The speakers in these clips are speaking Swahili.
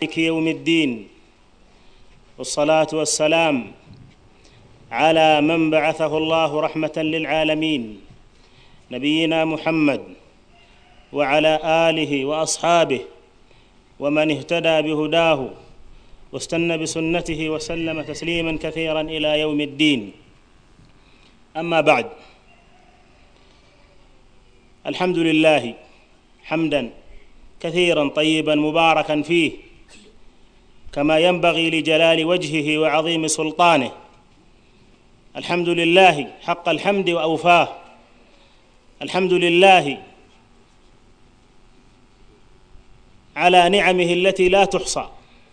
مالك يوم الدين والصلاة والسلام على من بعثه الله رحمة للعالمين نبينا محمد وعلى آله وأصحابه ومن اهتدى بهداه واستنى بسنته وسلم تسليما كثيرا إلى يوم الدين أما بعد الحمد لله حمدا كثيرا طيبا مباركا فيه كما ينبغي لجلال وجهه وعظيم سلطانه الحمد لله حق الحمد واوفاه الحمد لله على نعمه التي لا تحصى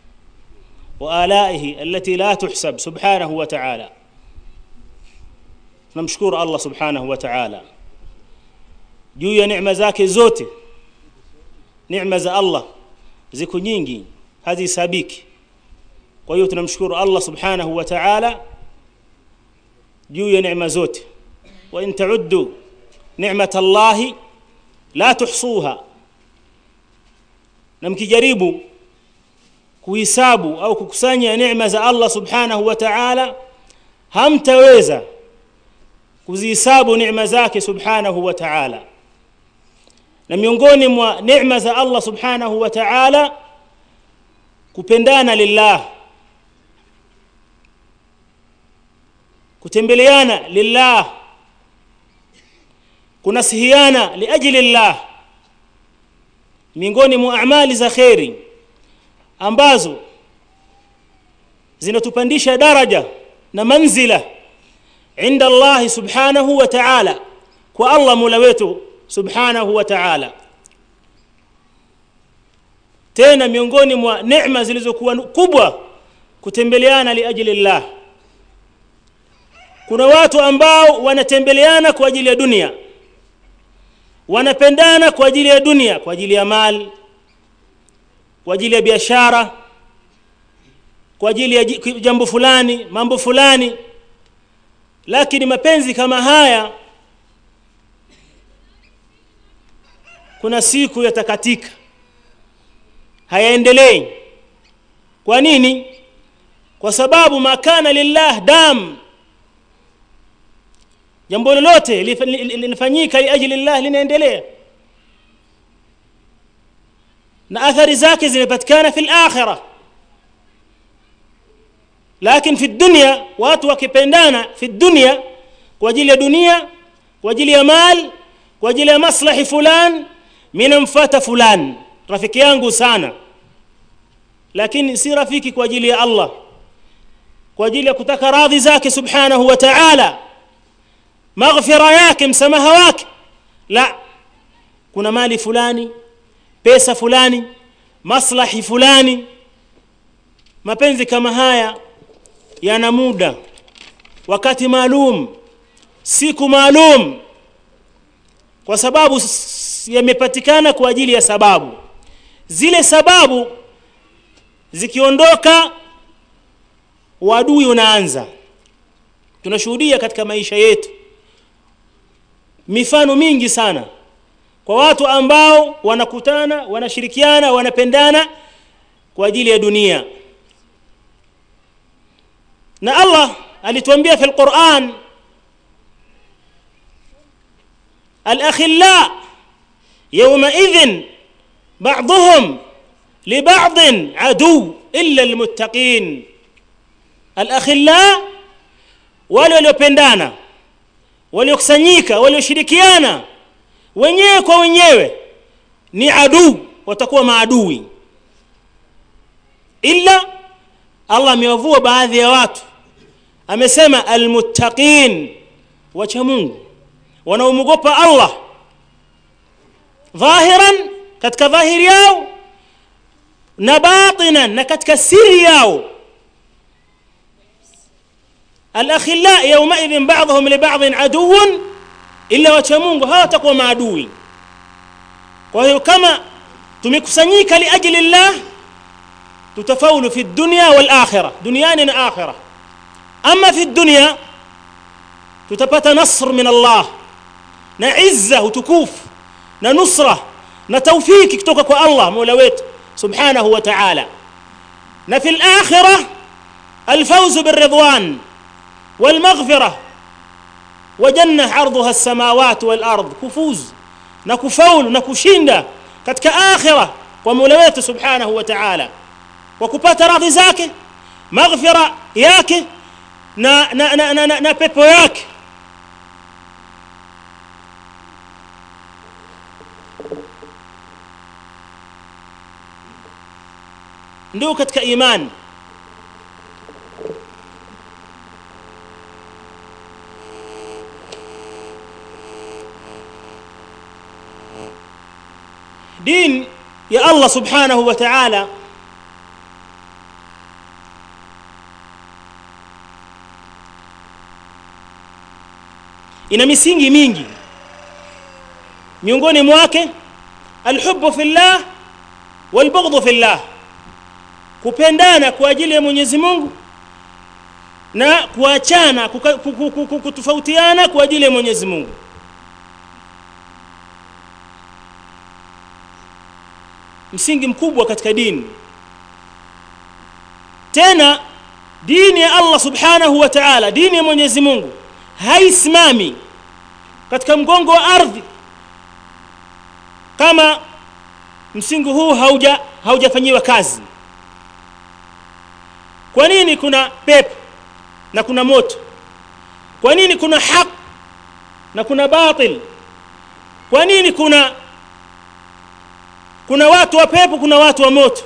والائه التي لا تحسب سبحانه وتعالى tunamshukuru allah subhanahu wa taala juu ya neema zake zote neema za allah ziko nyingi hazihesabiki kwa hiyo tunamshukuru allah subhanahu wa taala juu ya neema zote wa in tauddu ni'mat allahi la tuhsuha na mkijaribu kuhisabu au kukusanya neema za allah subhanahu wa taala hamtaweza kuzihisabu neema zake subhanahu wa taala na miongoni mwa neema za allah subhanahu wa taala kupendana lillah kutembeleana lillah kunasihiana liajli llah miongoni mwa amali za kheri ambazo zinatupandisha daraja na manzila inda allahi subhanahu wa taala kwa allah mola wetu subhanahu wa taala tena miongoni mwa neema zilizokuwa kubwa kutembeleana liajli llah kuna watu ambao wanatembeleana kwa ajili ya dunia wanapendana kwa ajili ya dunia kwa ajili ya mali kwa ajili ya biashara kwa ajili ya jambo fulani mambo fulani lakini mapenzi kama haya kuna siku yatakatika hayaendelei kwa nini kwa sababu makana lillah dam jambo lolote linafanyika liajli llah linaendelea na athari zake zimepatikana fi lakhira lakini fi dunya watu wakipendana fi dunya kwa ajili ya dunia kwa ajili ya mal kwa ajili ya maslahi fulan minamfata fulan rafiki yangu sana lakini si rafiki kwa ajili ya allah kwa ajili ya kutaka radhi zake subhanahu wa ta'ala maghfira yake msamaha wake la kuna mali fulani pesa fulani maslahi fulani mapenzi kama haya yana muda wakati maalum siku maalum kwa sababu yamepatikana kwa ajili ya sababu zile sababu zikiondoka uadui unaanza tunashuhudia katika maisha yetu mifano mingi sana kwa watu ambao wanakutana wanashirikiana wanapendana kwa ajili ya dunia na allah alituambia fi lquran alakhilla yaumaidhin baduhum libadin adu illa lmuttaqin alakhilla wale waliopendana waliokusanyika walioshirikiana wenyewe kwa wenyewe ni aduu watakuwa maadui illa allah amewavua baadhi ya watu amesema almuttaqin wacha mungu wanaomwogopa allah dhahiran katika dhahiri yao na batinan na katika siri yao alakhilla yaumaidhin baduhum libadin aduun illa wacha mungu hawatakuwa maadui kwa hiyo kama tumekusanyika liajli llah tutafaulu fi dunya walakhira duniani na akhira ama fi dunya tutapata nasr min allah na izza utukufu na nusra na taufiki kutoka kwa allah mola wetu subhanahu wa taala na fi lakhira alfauzu biridwan walmaghfira wa janna ardhuha lsamawati walard kufuzu na kufaulu na kushinda katika akhira kwa mola wetu subhanahu wa taala kwa kupata radhi zake maghfira yake na, na, na, na, na, na pepo yake ndio katika iman din ya Allah subhanahu wa ta'ala ina misingi mingi miongoni mwake alhubbu fillah walbughdhu fillah kupendana kwa ajili ya Mwenyezi Mungu na kuachana kuka- ku- ku- ku- ku- kutofautiana kwa ajili ya Mwenyezi Mungu msingi mkubwa katika dini tena dini ya Allah subhanahu wa ta'ala dini ya Mwenyezi Mungu haisimami katika mgongo wa ardhi kama msingi huu hauja haujafanyiwa kazi kwa nini kuna pepo na kuna moto kwa nini kuna haq na kuna batil kwa nini kuna kuna watu wa pepo kuna watu wa moto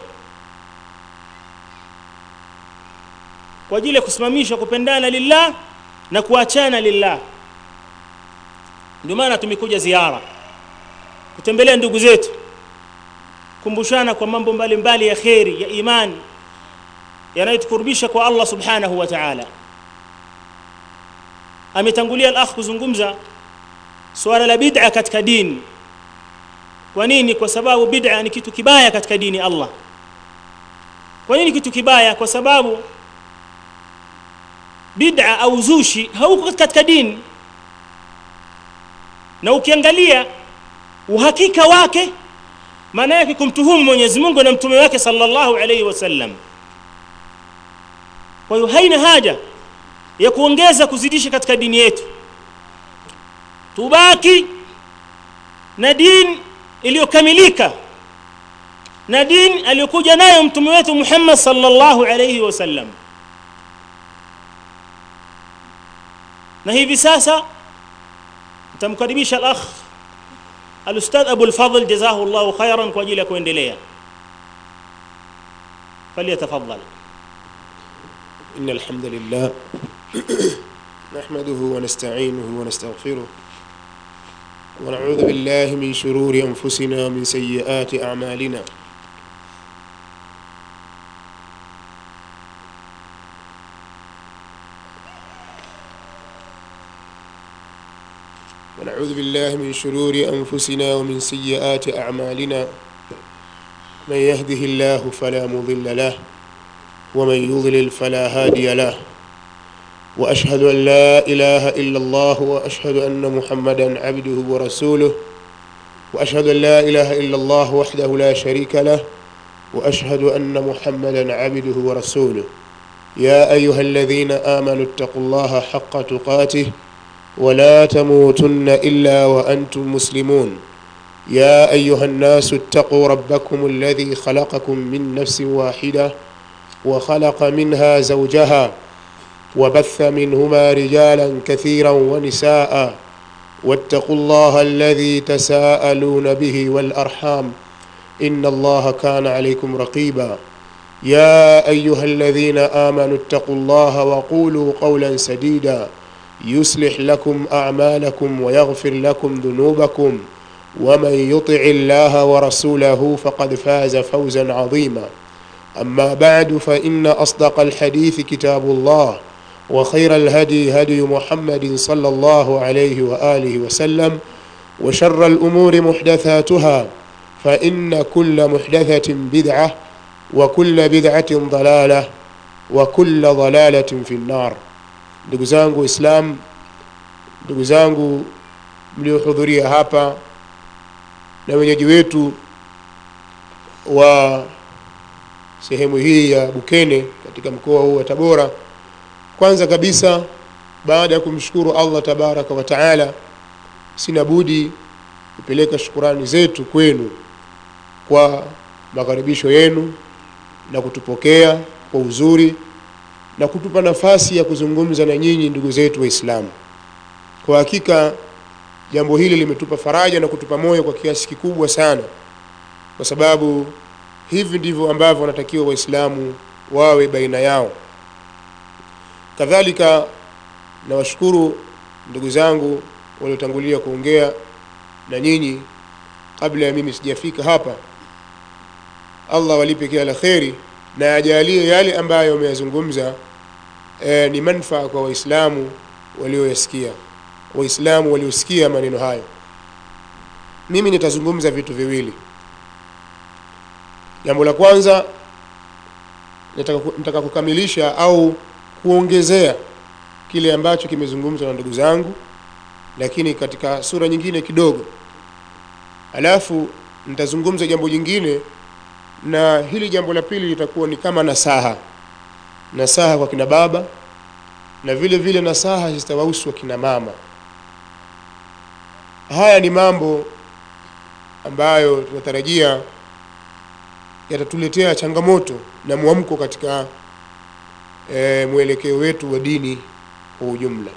kwa ajili ya kusimamisha kupendana lillah na kuachana lillah ndio maana tumekuja ziara kutembelea ndugu zetu kumbushana kwa mambo mbalimbali ya kheri ya imani yanayotukurubisha kwa Allah subhanahu wa ta'ala ametangulia al-akh kuzungumza suala la bid'a katika dini kwa nini kwa sababu bid'a ni kitu kibaya katika dini ya Allah kwa nini kitu kibaya kwa sababu bid'a au zushi hauko katika dini na ukiangalia uhakika wake maana yake kumtuhumu Mwenyezi Mungu na mtume wake sallallahu alayhi wasallam kwa hiyo haina haja ya kuongeza kuzidisha katika dini yetu tubaki na dini iliyokamilika na dini aliyokuja nayo mtume wetu Muhammad sallallahu alayhi wasallam na hivi sasa nitamkaribisha al-akh al-ustadh Abu al-Fadl jazahu Allahu khairan kwa ajili ya kuendelea فليتفضل إن الحمد لله نحمده ونستعينه ونستغفره ونعوذ بالله من شرور أنفسنا ومن سيئات أعمالنا ونعوذ بالله من شرور أنفسنا ومن سيئات أعمالنا من يهده الله فلا مضل له ومن يضلل فلا هادي له واشهد ان لا اله الا الله واشهد ان محمدا عبده ورسوله واشهد ان لا اله الا الله وحده لا شريك له واشهد ان محمدا عبده ورسوله يا ايها الذين امنوا اتقوا الله حق تقاته ولا تموتن الا وانتم مسلمون يا ايها الناس اتقوا ربكم الذي خلقكم من نفس واحده وخلق منها زوجها وبث منهما رجالا كثيرا ونساء واتقوا الله الذي تساءلون به والارحام ان الله كان عليكم رقيبا يا ايها الذين امنوا اتقوا الله وقولوا قولا سديدا يصلح لكم اعمالكم ويغفر لكم ذنوبكم ومن يطع الله ورسوله فقد فاز فوزا عظيما أما بعد فإن أصدق الحديث كتاب الله وخير الهدي هدي محمد صلى الله عليه وآله وسلم وشر الأمور محدثاتها فإن كل محدثة بدعة وكل بدعة ضلالة وكل ضلالة في النار ndugu zangu islam ndugu zangu mliohudhuria hapa na wenyeji wetu wa sehemu hii ya Bukene katika mkoa huu wa Tabora. Kwanza kabisa baada ya kumshukuru Allah tabaraka wa taala, sina budi kupeleka shukurani zetu kwenu kwa makaribisho yenu na kutupokea kwa uzuri na kutupa nafasi ya kuzungumza na nyinyi ndugu zetu Waislamu. Kwa hakika jambo hili limetupa faraja na kutupa moyo kwa kiasi kikubwa sana, kwa sababu hivi ndivyo ambavyo wanatakiwa Waislamu wawe baina yao. Kadhalika nawashukuru ndugu zangu waliotangulia kuongea na nyinyi kabla ya mimi sijafika hapa. Allah walipe kila la kheri na ajalie yale ambayo wameyazungumza e, ni manufaa kwa Waislamu walioyasikia, Waislamu waliosikia maneno hayo. Mimi nitazungumza vitu viwili. Jambo la kwanza nataka, nataka kukamilisha au kuongezea kile ambacho kimezungumzwa na ndugu zangu, lakini katika sura nyingine kidogo. Alafu nitazungumza jambo jingine, na hili jambo la pili litakuwa ni kama nasaha, nasaha kwa kina baba na vile vile nasaha zitawahusu kina mama. Haya ni mambo ambayo tunatarajia yatatuletea changamoto na mwamko katika e, mwelekeo wetu wa dini kwa ujumla.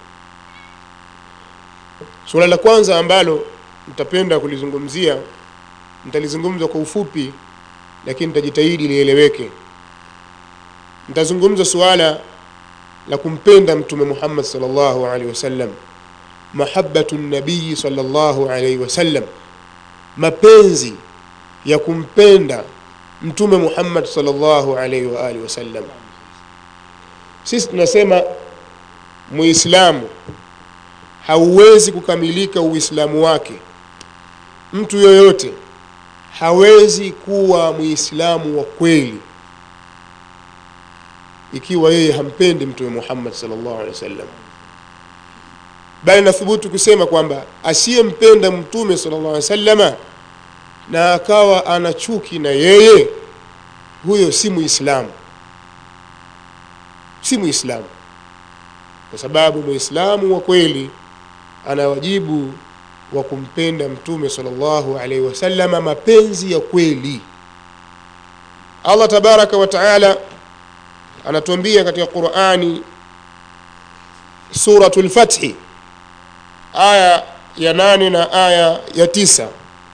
Suala la kwanza ambalo nitapenda kulizungumzia, nitalizungumza kwa ufupi, lakini nitajitahidi lieleweke. Nitazungumza suala la kumpenda Mtume Muhammad sallallahu alaihi wasallam, mahabbatu nabii sallallahu alaihi wasallam, mapenzi ya kumpenda Mtume Muhammad sallallahu alaihi wa alihi wasallam. Sisi tunasema Muislamu hauwezi kukamilika Uislamu wake, mtu yoyote hawezi kuwa Muislamu wa kweli ikiwa yeye hampendi Mtume Muhammad sallallahu alaihi wasallam, bali nathubutu kusema kwamba asiyempenda Mtume sallallahu alaihi wasallama na akawa ana chuki na yeye, huyo si Muislamu, si Muislamu, kwa sababu Muislamu wa kweli ana wajibu wa kumpenda Mtume sallallahu alaihi wasallama mapenzi ya kweli. Allah tabaraka wa taala anatuambia katika Qur'ani suratul Fathi aya ya nane na aya ya tisa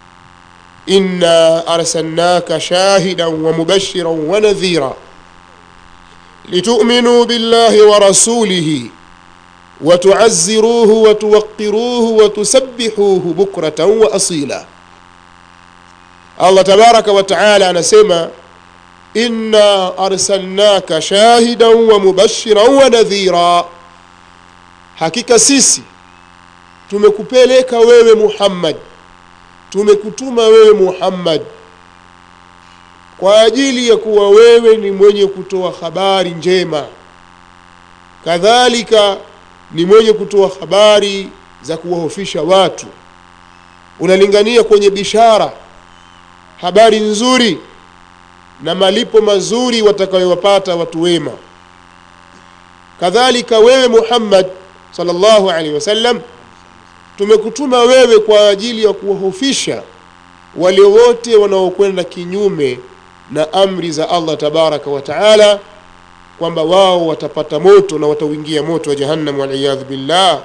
inna arsalnaka shahidan wa mubashiran wa nadhira litu'minu billahi wa rasulihi wa tu'azziruhu wa tuwaqqiruhu wa tusabbihuhu bukratan wa asila Allah tabaraka wa taala anasema inna arsalnaka shahidan wa mubashiran wa nadhira, hakika sisi tumekupeleka wewe Muhammad, tumekutuma wewe Muhammad kwa ajili ya kuwa wewe ni mwenye kutoa habari njema, kadhalika ni mwenye kutoa habari za kuwahofisha watu, unalingania kwenye bishara, habari nzuri na malipo mazuri watakayowapata watu wema. Kadhalika wewe Muhammad sallallahu alaihi wasallam, tumekutuma wewe kwa ajili ya kuwahofisha wale wote wanaokwenda kinyume na amri za Allah tabaraka wa taala, kwamba wao watapata moto na watauingia moto wa jahannam, waliyadhu billah.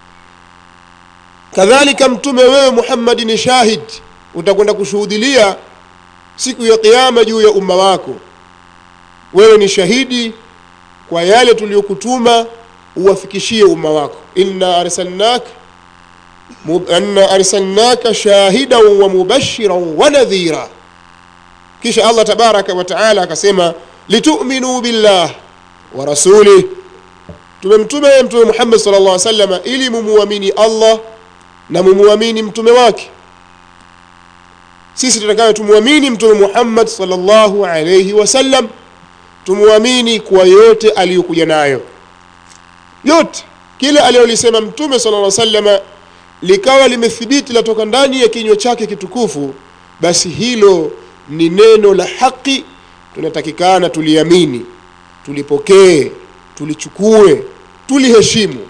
Kadhalika mtume wewe Muhammad ni shahid, utakwenda kushuhudilia siku ya kiyama juu ya umma wako. Wewe ni shahidi kwa yale tuliyokutuma uwafikishie umma wako. inna arsalnaka inna arsalnaka shahidan wa mubashiran wa nadhira. Kisha Allah tabaraka wa taala akasema litu'minu billah wa rasulih, tumemtuma yeye Mtume Muhammad sallallahu alaihi wasallam ili mumuamini Allah na mumuamini mtume wake sisi tutakayo tumwamini mtume Muhammad sallallahu alayhi wasallam, tumwamini kwa yote aliyokuja nayo, yote kile aliyolisema mtume sallallahu alayhi wasallam likawa limethibiti latoka ndani ya kinywa chake kitukufu, basi hilo ni neno la haki, tunatakikana tuliamini tulipokee tulichukue tuliheshimu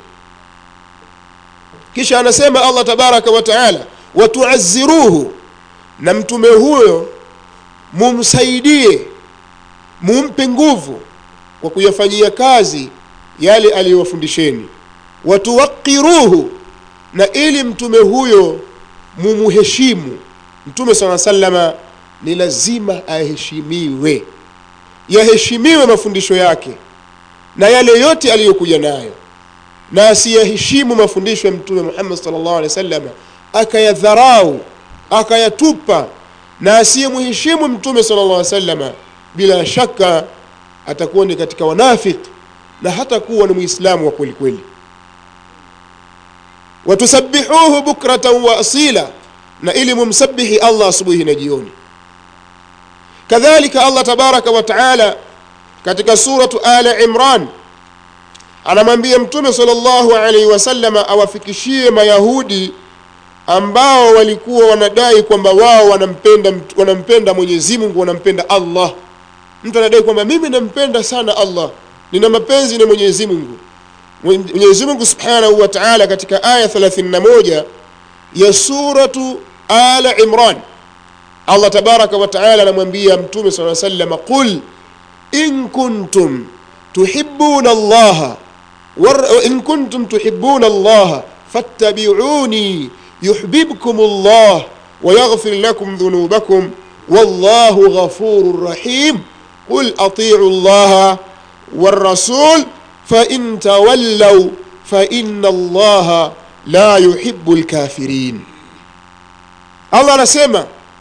kisha anasema allah tabaraka wa taala watuaziruhu na mtume huyo mumsaidie mumpe nguvu kwa kuyafanyia kazi yale aliyowafundisheni watuwaqiruhu na ili mtume huyo mumuheshimu mtume saa salama ni lazima aheshimiwe yaheshimiwe mafundisho yake na yale yote aliyokuja nayo na asiyaheshimu mafundisho ya mtume muhammad salllah alehi wa sallam akayadharau akayatupa na asiyemheshimu mtume sala llah salama bila shaka atakuwa ni katika wanafik na hata kuwa ni mwislamu wa kweli kweli watusabihuhu bukratan wa asila na ili mumsabihi allah asubuhi na jioni kadhalika allah tabaraka wa taala katika suratu ala imran anamwambia mtume sala llahu alaihi wasalama awafikishie mayahudi ambao walikuwa wanadai kwamba wao wanampenda wanampenda mwenyezi mungu wanampenda allah mtu anadai kwamba mimi nampenda sana allah nina mapenzi na mwenyezi mungu mwenyezi mungu subhanahu wa taala katika aya 31 ya suratu ala imran allah tabaraka wa taala anamwambia mtume saa salama qul in kuntum tuhibuna allaha in kuntum tuhibuna allaha fattabiuni يحببكم الله ويغفر لكم ذنوبكم والله غفور رحيم قل أطيعوا الله والرسول فإن تولوا فإن الله لا يحب الكافرين الله نسمع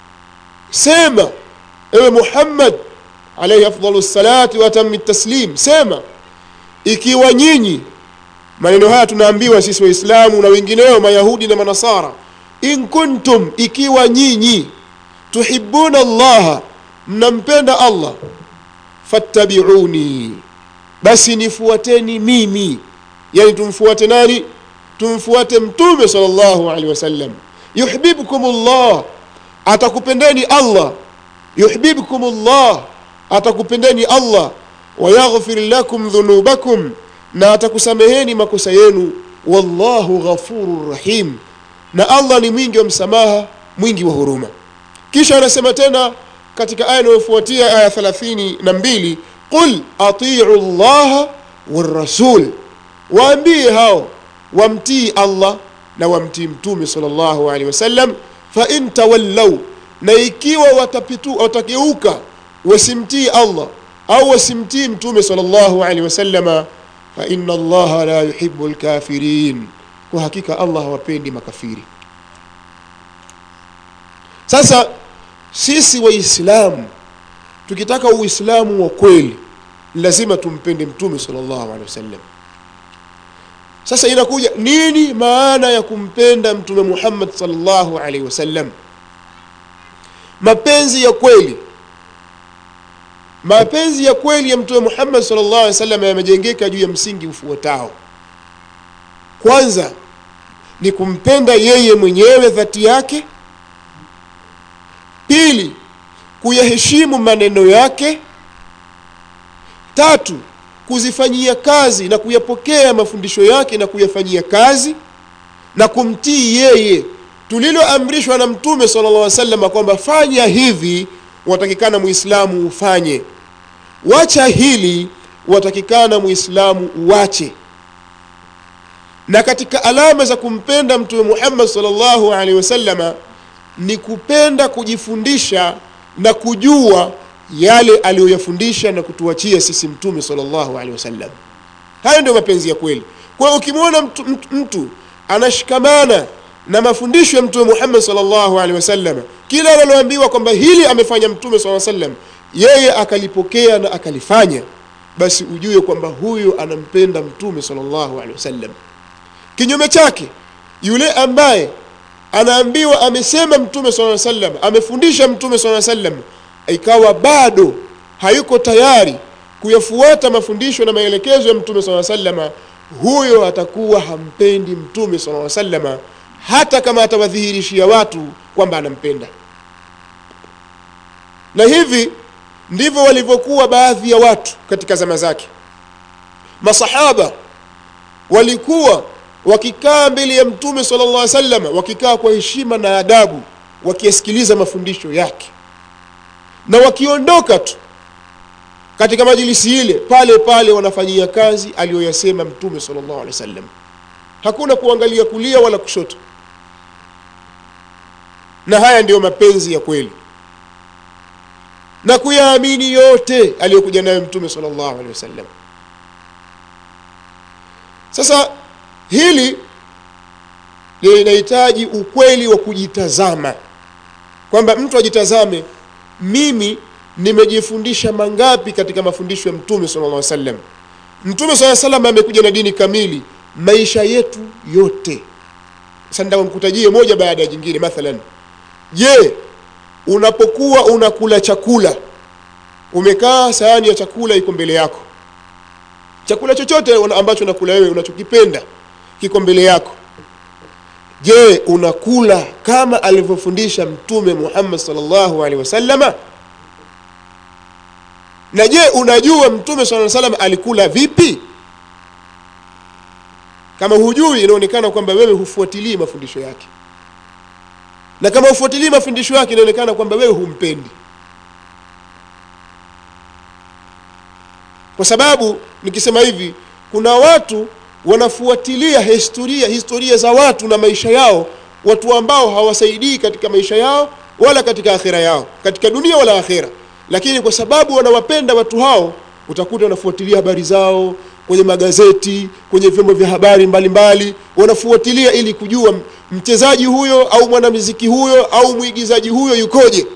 سمع ewe muhammad alaihi afdalu lsalati watami taslim sema ikiwa nyinyi maneno haya tunaambiwa sisi waislamu na wengineo mayahudi na manasara in kuntum ikiwa nyinyi tuhibuna llaha mnampenda allah fattabiuni basi nifuateni mimi yani tumfuate nani tumfuate mtume sal llahu alehi wasallam yuhbibkum llah atakupendeni allah yuhbibkum llah atakupendeni allah wayaghfir lakum dhunubakum na atakusameheni makosa yenu wallahu ghafurur rahim na allah ni mwingi wa msamaha mwingi wa huruma kisha anasema tena katika aya inayofuatia aya thelathini na mbili qul atiu llaha warasul waambie hao wamtii allah na wamtii mtume sal llahu alehi wasallam fain tawallau na ikiwa watapitu watageuka wasimtii allah au wasimtii mtume sal llahu alehi wasallama faina allaha la yuhibu lkafirin kwa hakika allah hawapendi makafiri sasa sisi waislamu tukitaka uislamu wa kweli lazima tumpende mtume sal llahu alehi wasallam sasa inakuja nini maana ya kumpenda mtume muhammad salllahu alaihi wasallam mapenzi ya kweli mapenzi ya kweli ya mtume muhammad salllah alih wasallam yamejengeka juu ya msingi ufuatao kwanza ni kumpenda yeye mwenyewe dhati yake pili kuyaheshimu maneno yake tatu kuzifanyia kazi na kuyapokea mafundisho yake na kuyafanyia kazi na kumtii yeye tuliloamrishwa na mtume sala llah salama kwamba fanya hivi watakikana muislamu ufanye wacha hili watakikana muislamu uwache na katika alama za kumpenda mtume muhammad salllahu alaihi wasalama ni kupenda kujifundisha na kujua yale aliyoyafundisha na kutuachia sisi mtume salllahu alehi wasallam hayo ndio mapenzi ya kweli kwa hiyo ukimwona mtu, mtu, mtu anashikamana na mafundisho ya mtume muhammad salllahu alehi wasallam kila analoambiwa kwamba hili amefanya mtume saa sallam yeye akalipokea na akalifanya basi ujue kwamba huyo anampenda mtume salllahu alehi wasallam kinyume chake yule ambaye anaambiwa amesema mtume saa sallam amefundisha mtume saa sallam ikawa bado hayuko tayari kuyafuata mafundisho na maelekezo ya mtume saa salama huyo atakuwa hampendi mtume saa salama hata kama atawadhihirishia watu kwamba anampenda na hivi ndivyo walivyokuwa baadhi ya watu katika zama zake masahaba walikuwa wakikaa mbele ya mtume sallallahu alaihi wasallam wakikaa kwa heshima na adabu wakiyasikiliza mafundisho yake na wakiondoka tu katika majilisi ile pale pale wanafanyia kazi aliyoyasema mtume sallallahu alaihi wasallam hakuna kuangalia kulia wala kushoto na haya ndiyo mapenzi ya kweli na kuyaamini yote aliyokuja nayo mtume sallallahu alaihi wasallam sasa hili linahitaji ukweli wa kujitazama kwamba mtu ajitazame mimi nimejifundisha mangapi katika mafundisho ya mtume sallallahu alaihi wasallam mtume sallallahu alaihi wasallam amekuja na dini kamili maisha yetu yote sasa nitakutajie moja baada ya jingine mathalan je unapokuwa unakula chakula umekaa sahani ya chakula iko mbele yako chakula chochote ambacho unakula wewe unachokipenda kiko mbele yako je unakula kama alivyofundisha mtume Muhammad sallallahu alaihi wasallama na je unajua mtume sallallahu alaihi wasallam alikula vipi kama hujui inaonekana kwamba wewe hufuatilii mafundisho yake na kama hufuatilii mafundisho yake inaonekana kwamba wewe humpendi kwa sababu nikisema hivi kuna watu wanafuatilia historia historia za watu na maisha yao watu ambao hawasaidii katika maisha yao wala katika akhira yao katika dunia wala akhira lakini kwa sababu wanawapenda watu hao utakuta wanafuatilia habari zao kwenye magazeti kwenye vyombo vya habari mbalimbali wanafuatilia ili kujua mchezaji huyo au mwanamuziki huyo au mwigizaji huyo yukoje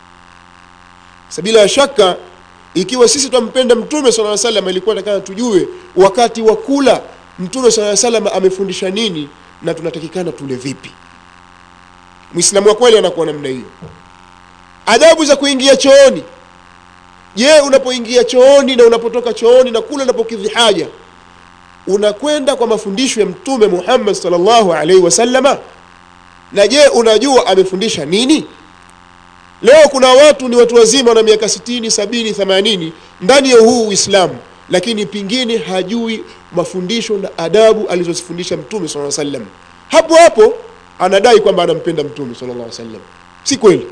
bila shaka ikiwa sisi twampenda mtume sala llaw salam ilikuwa takana tujue wakati wa kula mtume sala salam amefundisha nini na tunatakikana tule vipi mwislamu wa kweli anakuwa namna hiyo adabu za kuingia chooni je unapoingia chooni na unapotoka chooni na kula unapokidhi haja unakwenda kwa mafundisho ya mtume muhammad salllahu alaihi wasallama na je unajua amefundisha nini leo kuna watu ni watu wazima na miaka sitini sabini themanini ndani ya huu uislamu lakini pingine hajui mafundisho na adabu alizozifundisha mtume sala sallam hapo hapo anadai kwamba anampenda mtume sala llah sallam si kweli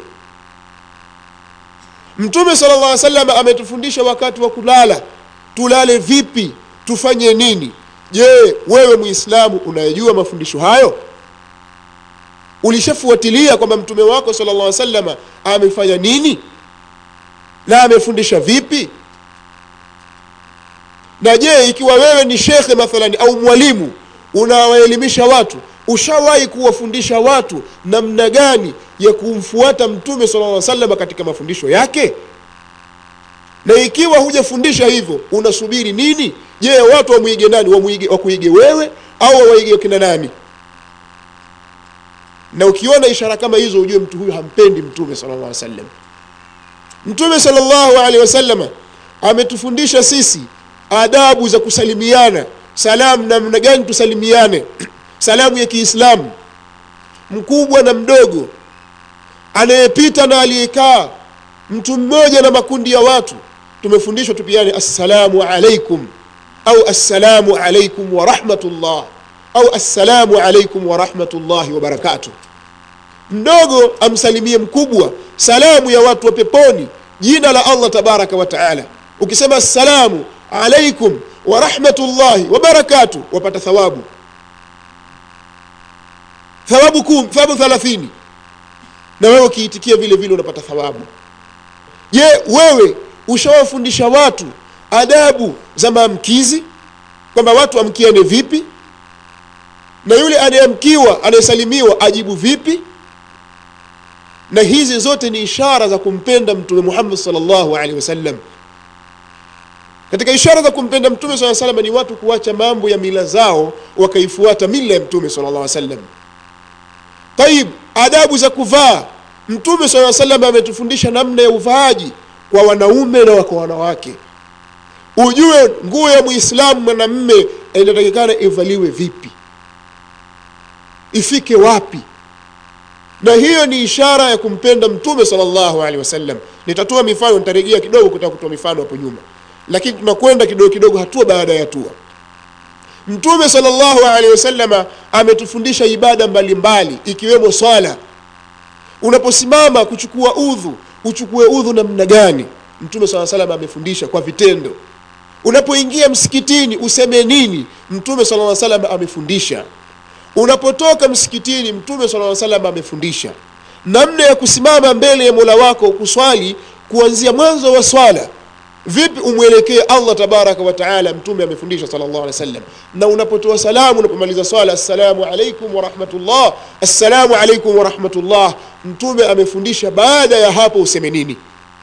mtume sala llah sallam ametufundisha wakati wa kulala tulale vipi tufanye nini je wewe muislamu unayejua mafundisho hayo ulishafuatilia kwamba mtume wako sala llah salama amefanya nini na amefundisha vipi na je ikiwa wewe ni shekhe mathalani au mwalimu unawaelimisha watu ushawahi kuwafundisha watu namna gani ya kumfuata mtume sala lla salama katika mafundisho yake na ikiwa hujafundisha hivyo unasubiri nini je watu wamwige nani wamwige wakuige wewe au wawaige kina nani na ukiona ishara kama hizo ujue mtu huyu hampendi mtume sala llah sallam mtume sala llahu alehi wasalama ametufundisha sisi adabu za kusalimiana salamu namna gani tusalimiane salamu ya kiislamu mkubwa na mdogo anayepita na aliyekaa mtu mmoja na makundi ya watu tumefundishwa tupiane assalamu alaikum au assalamu alaikum warahmatullah au assalamu alaikum warahmatullahi wabarakatuh mdogo amsalimie mkubwa salamu ya watu wa peponi jina la allah tabaraka wa taala ukisema assalamu alaikum warahmatullahi wabarakatuh wapata thawabu thawabu kum thawabu thalathini na wewe ukiitikia vile vile unapata thawabu je wewe ushawafundisha watu adabu za maamkizi kwamba watu amkiane vipi na yule anayeamkiwa anayesalimiwa ajibu vipi na hizi zote ni ishara za kumpenda mtume muhammad salllahu alehi wasallam katika ishara za kumpenda mtume saa salama ni watu kuacha mambo ya mila zao wakaifuata mila ya mtume sala llah sallam taib adabu za kuvaa mtume saa salam ametufundisha namna ya uvaaji kwa wanaume na kwa wanawake ujue nguo ya mwislamu mwanamme inatakikana ivaliwe vipi ifike wapi na hiyo ni ishara ya kumpenda mtume sallallahu alaihi wasallam nitatoa mifano nitarejea kidogo kutaka kutoa mifano hapo nyuma lakini tunakwenda kidogo kidogo hatua baada ya hatua mtume sallallahu alaihi wasallama ametufundisha ibada mbalimbali mbali, ikiwemo swala unaposimama kuchukua udhu uchukue udhu namna gani mtume saa salam amefundisha kwa vitendo unapoingia msikitini useme nini mtume sala salam amefundisha unapotoka msikitini mtume sala salam amefundisha namna ya kusimama mbele ya mola wako kuswali kuanzia mwanzo wa swala vipi umwelekee allah tabaraka wataala mtume amefundisha sal llah alih wasallam na unapotoa salamu unapomaliza swala assalamu alaikum warahmatullah assalamu alaikum warahmatullah mtume amefundisha baada ya hapo useme nini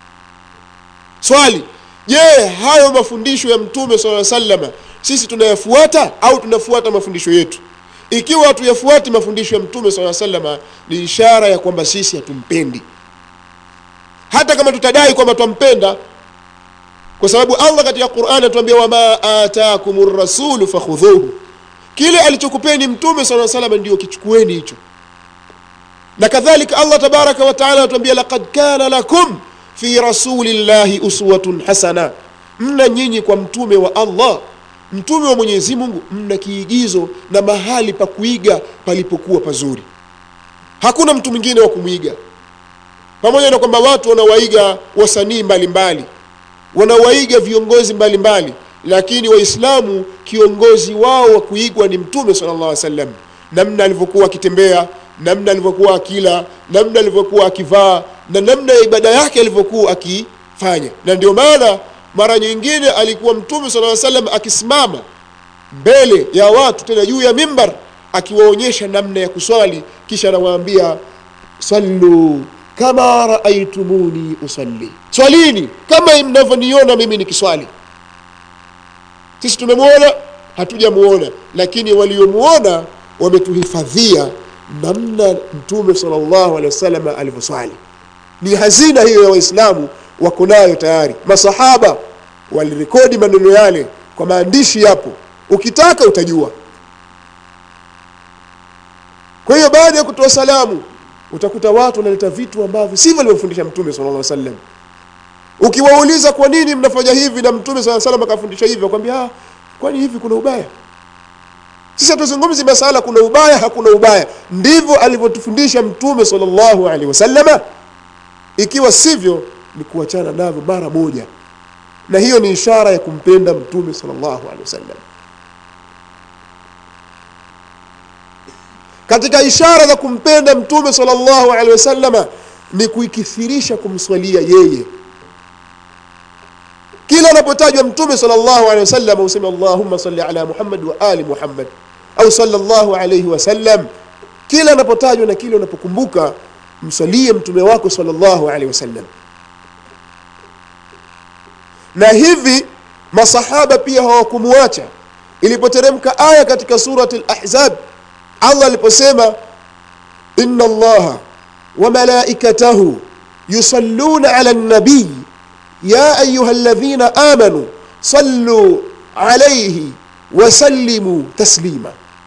swali je hayo mafundisho ya mtume saa salama sisi tunayafuata au tunafuata mafundisho yetu ikiwa hatuyafuati mafundisho ya mtume saa salama ni ishara ya kwamba sisi hatumpendi hata kama tutadai kwamba twampenda kwa sababu allah katika qurani atuambia wama atakum rasulu fakhudhuhu kile alichokupeni mtume saa salama ndio kichukueni hicho na kadhalika allah tabaraka wataala atuambia laqad kana lakum fi rasulillahi uswatun hasana mna nyinyi kwa mtume wa allah mtume wa mwenyezi mungu mna kiigizo na mahali pa kuiga palipokuwa pazuri hakuna mtu mwingine wa kumwiga pamoja na kwamba watu wanawaiga wasanii mbalimbali wanawaiga viongozi mbalimbali mbali. lakini waislamu kiongozi wao wa kuigwa ni mtume sala llah sallam namna alivyokuwa akitembea namna alivyokuwa akila namna alivyokuwa akivaa na namna ya ibada yake alivyokuwa akifanya na ndio maana mara nyingine alikuwa mtume sala salam akisimama mbele ya watu tena juu ya mimbar akiwaonyesha namna ya kuswali kisha anawaambia sallu kama raaitumuni usalli swalini kama mnavyoniona mimi nikiswali sisi tumemwona hatujamuona lakini waliomuona wametuhifadhia namna mtume salllahu alehi wasallam alivyoswali ni hazina hiyo ya waislamu wako nayo tayari masahaba walirekodi maneno yale kwa maandishi yapo ukitaka utajua kwa hiyo baada ya kutoa salamu utakuta watu wanaleta vitu ambavyo sivyo alivyofundisha mtume sala lla sallam ukiwauliza kwa nini mnafanya hivi na mtume saa salam akafundisha hivi akwambia kwani hivi kuna ubaya sisi hatuzungumzi masala kuna ubaya hakuna ubaya ndivyo alivyotufundisha mtume salllahu alehi wasalama ikiwa sivyo ni kuachana navyo mara moja na hiyo ni ishara ya kumpenda mtume salllahu alehi wasallam katika ishara za kumpenda mtume salllahu alehi wasallama ni kuikithirisha kumswalia yeye kila anapotajwa mtume salllahu alehi wasallam useme allahumma salli ala muhammad wa ali muhammad au sallallahu alayhi wasallam kila anapotajwa na kile unapokumbuka msalie mtume wako sallallahu alayhi wasallam na hivi masahaba pia hawakumuacha ilipoteremka aya katika surati al-ahzab allah aliposema inna allaha wa malaikatahu yusalluna ala nabiy ya ayuha alladhina amanu sallu alayhi wasallimu taslima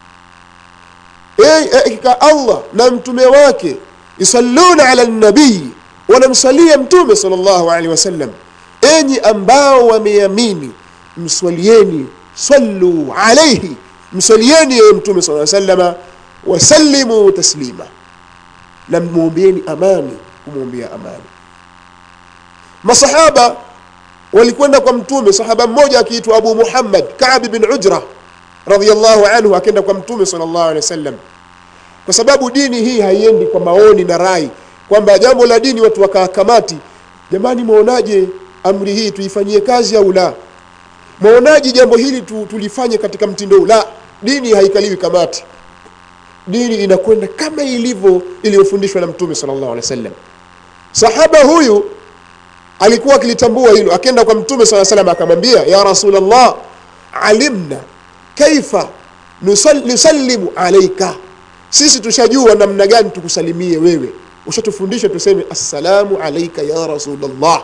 hakika allah na mtume wake yusalluna ala nabii wanamsalia mtume sal llahu alehi wasallam enyi ambao wameamini mswalieni sallu alaihi mswalieni yeye mtume saa salama wasallimu taslima na mwombeeni amani kumwombea amani masahaba walikwenda kwa mtume sahaba mmoja akiitwa abu muhammad kabi bin ujra radiallahu anhu akenda kwa mtume sal llahu alehi wasallam kwa sababu dini hii haiendi kwa maoni na rai kwamba jambo la dini watu wakaa kamati jamani mwaonaje amri hii tuifanyie kazi au la mwaonaje jambo hili tu, tulifanye katika mtindo huu la dini haikaliwi kamati dini inakwenda kama ilivyo iliyofundishwa na mtume sal llahu alehi wasallam sahaba huyu alikuwa akilitambua hilo akenda kwa mtume saa salam akamwambia ya rasulllah alimna kaifa nusallimu alaika sisi tushajua namna gani tukusalimie wewe ushatufundisha tuseme assalamu alaika ya rasulllah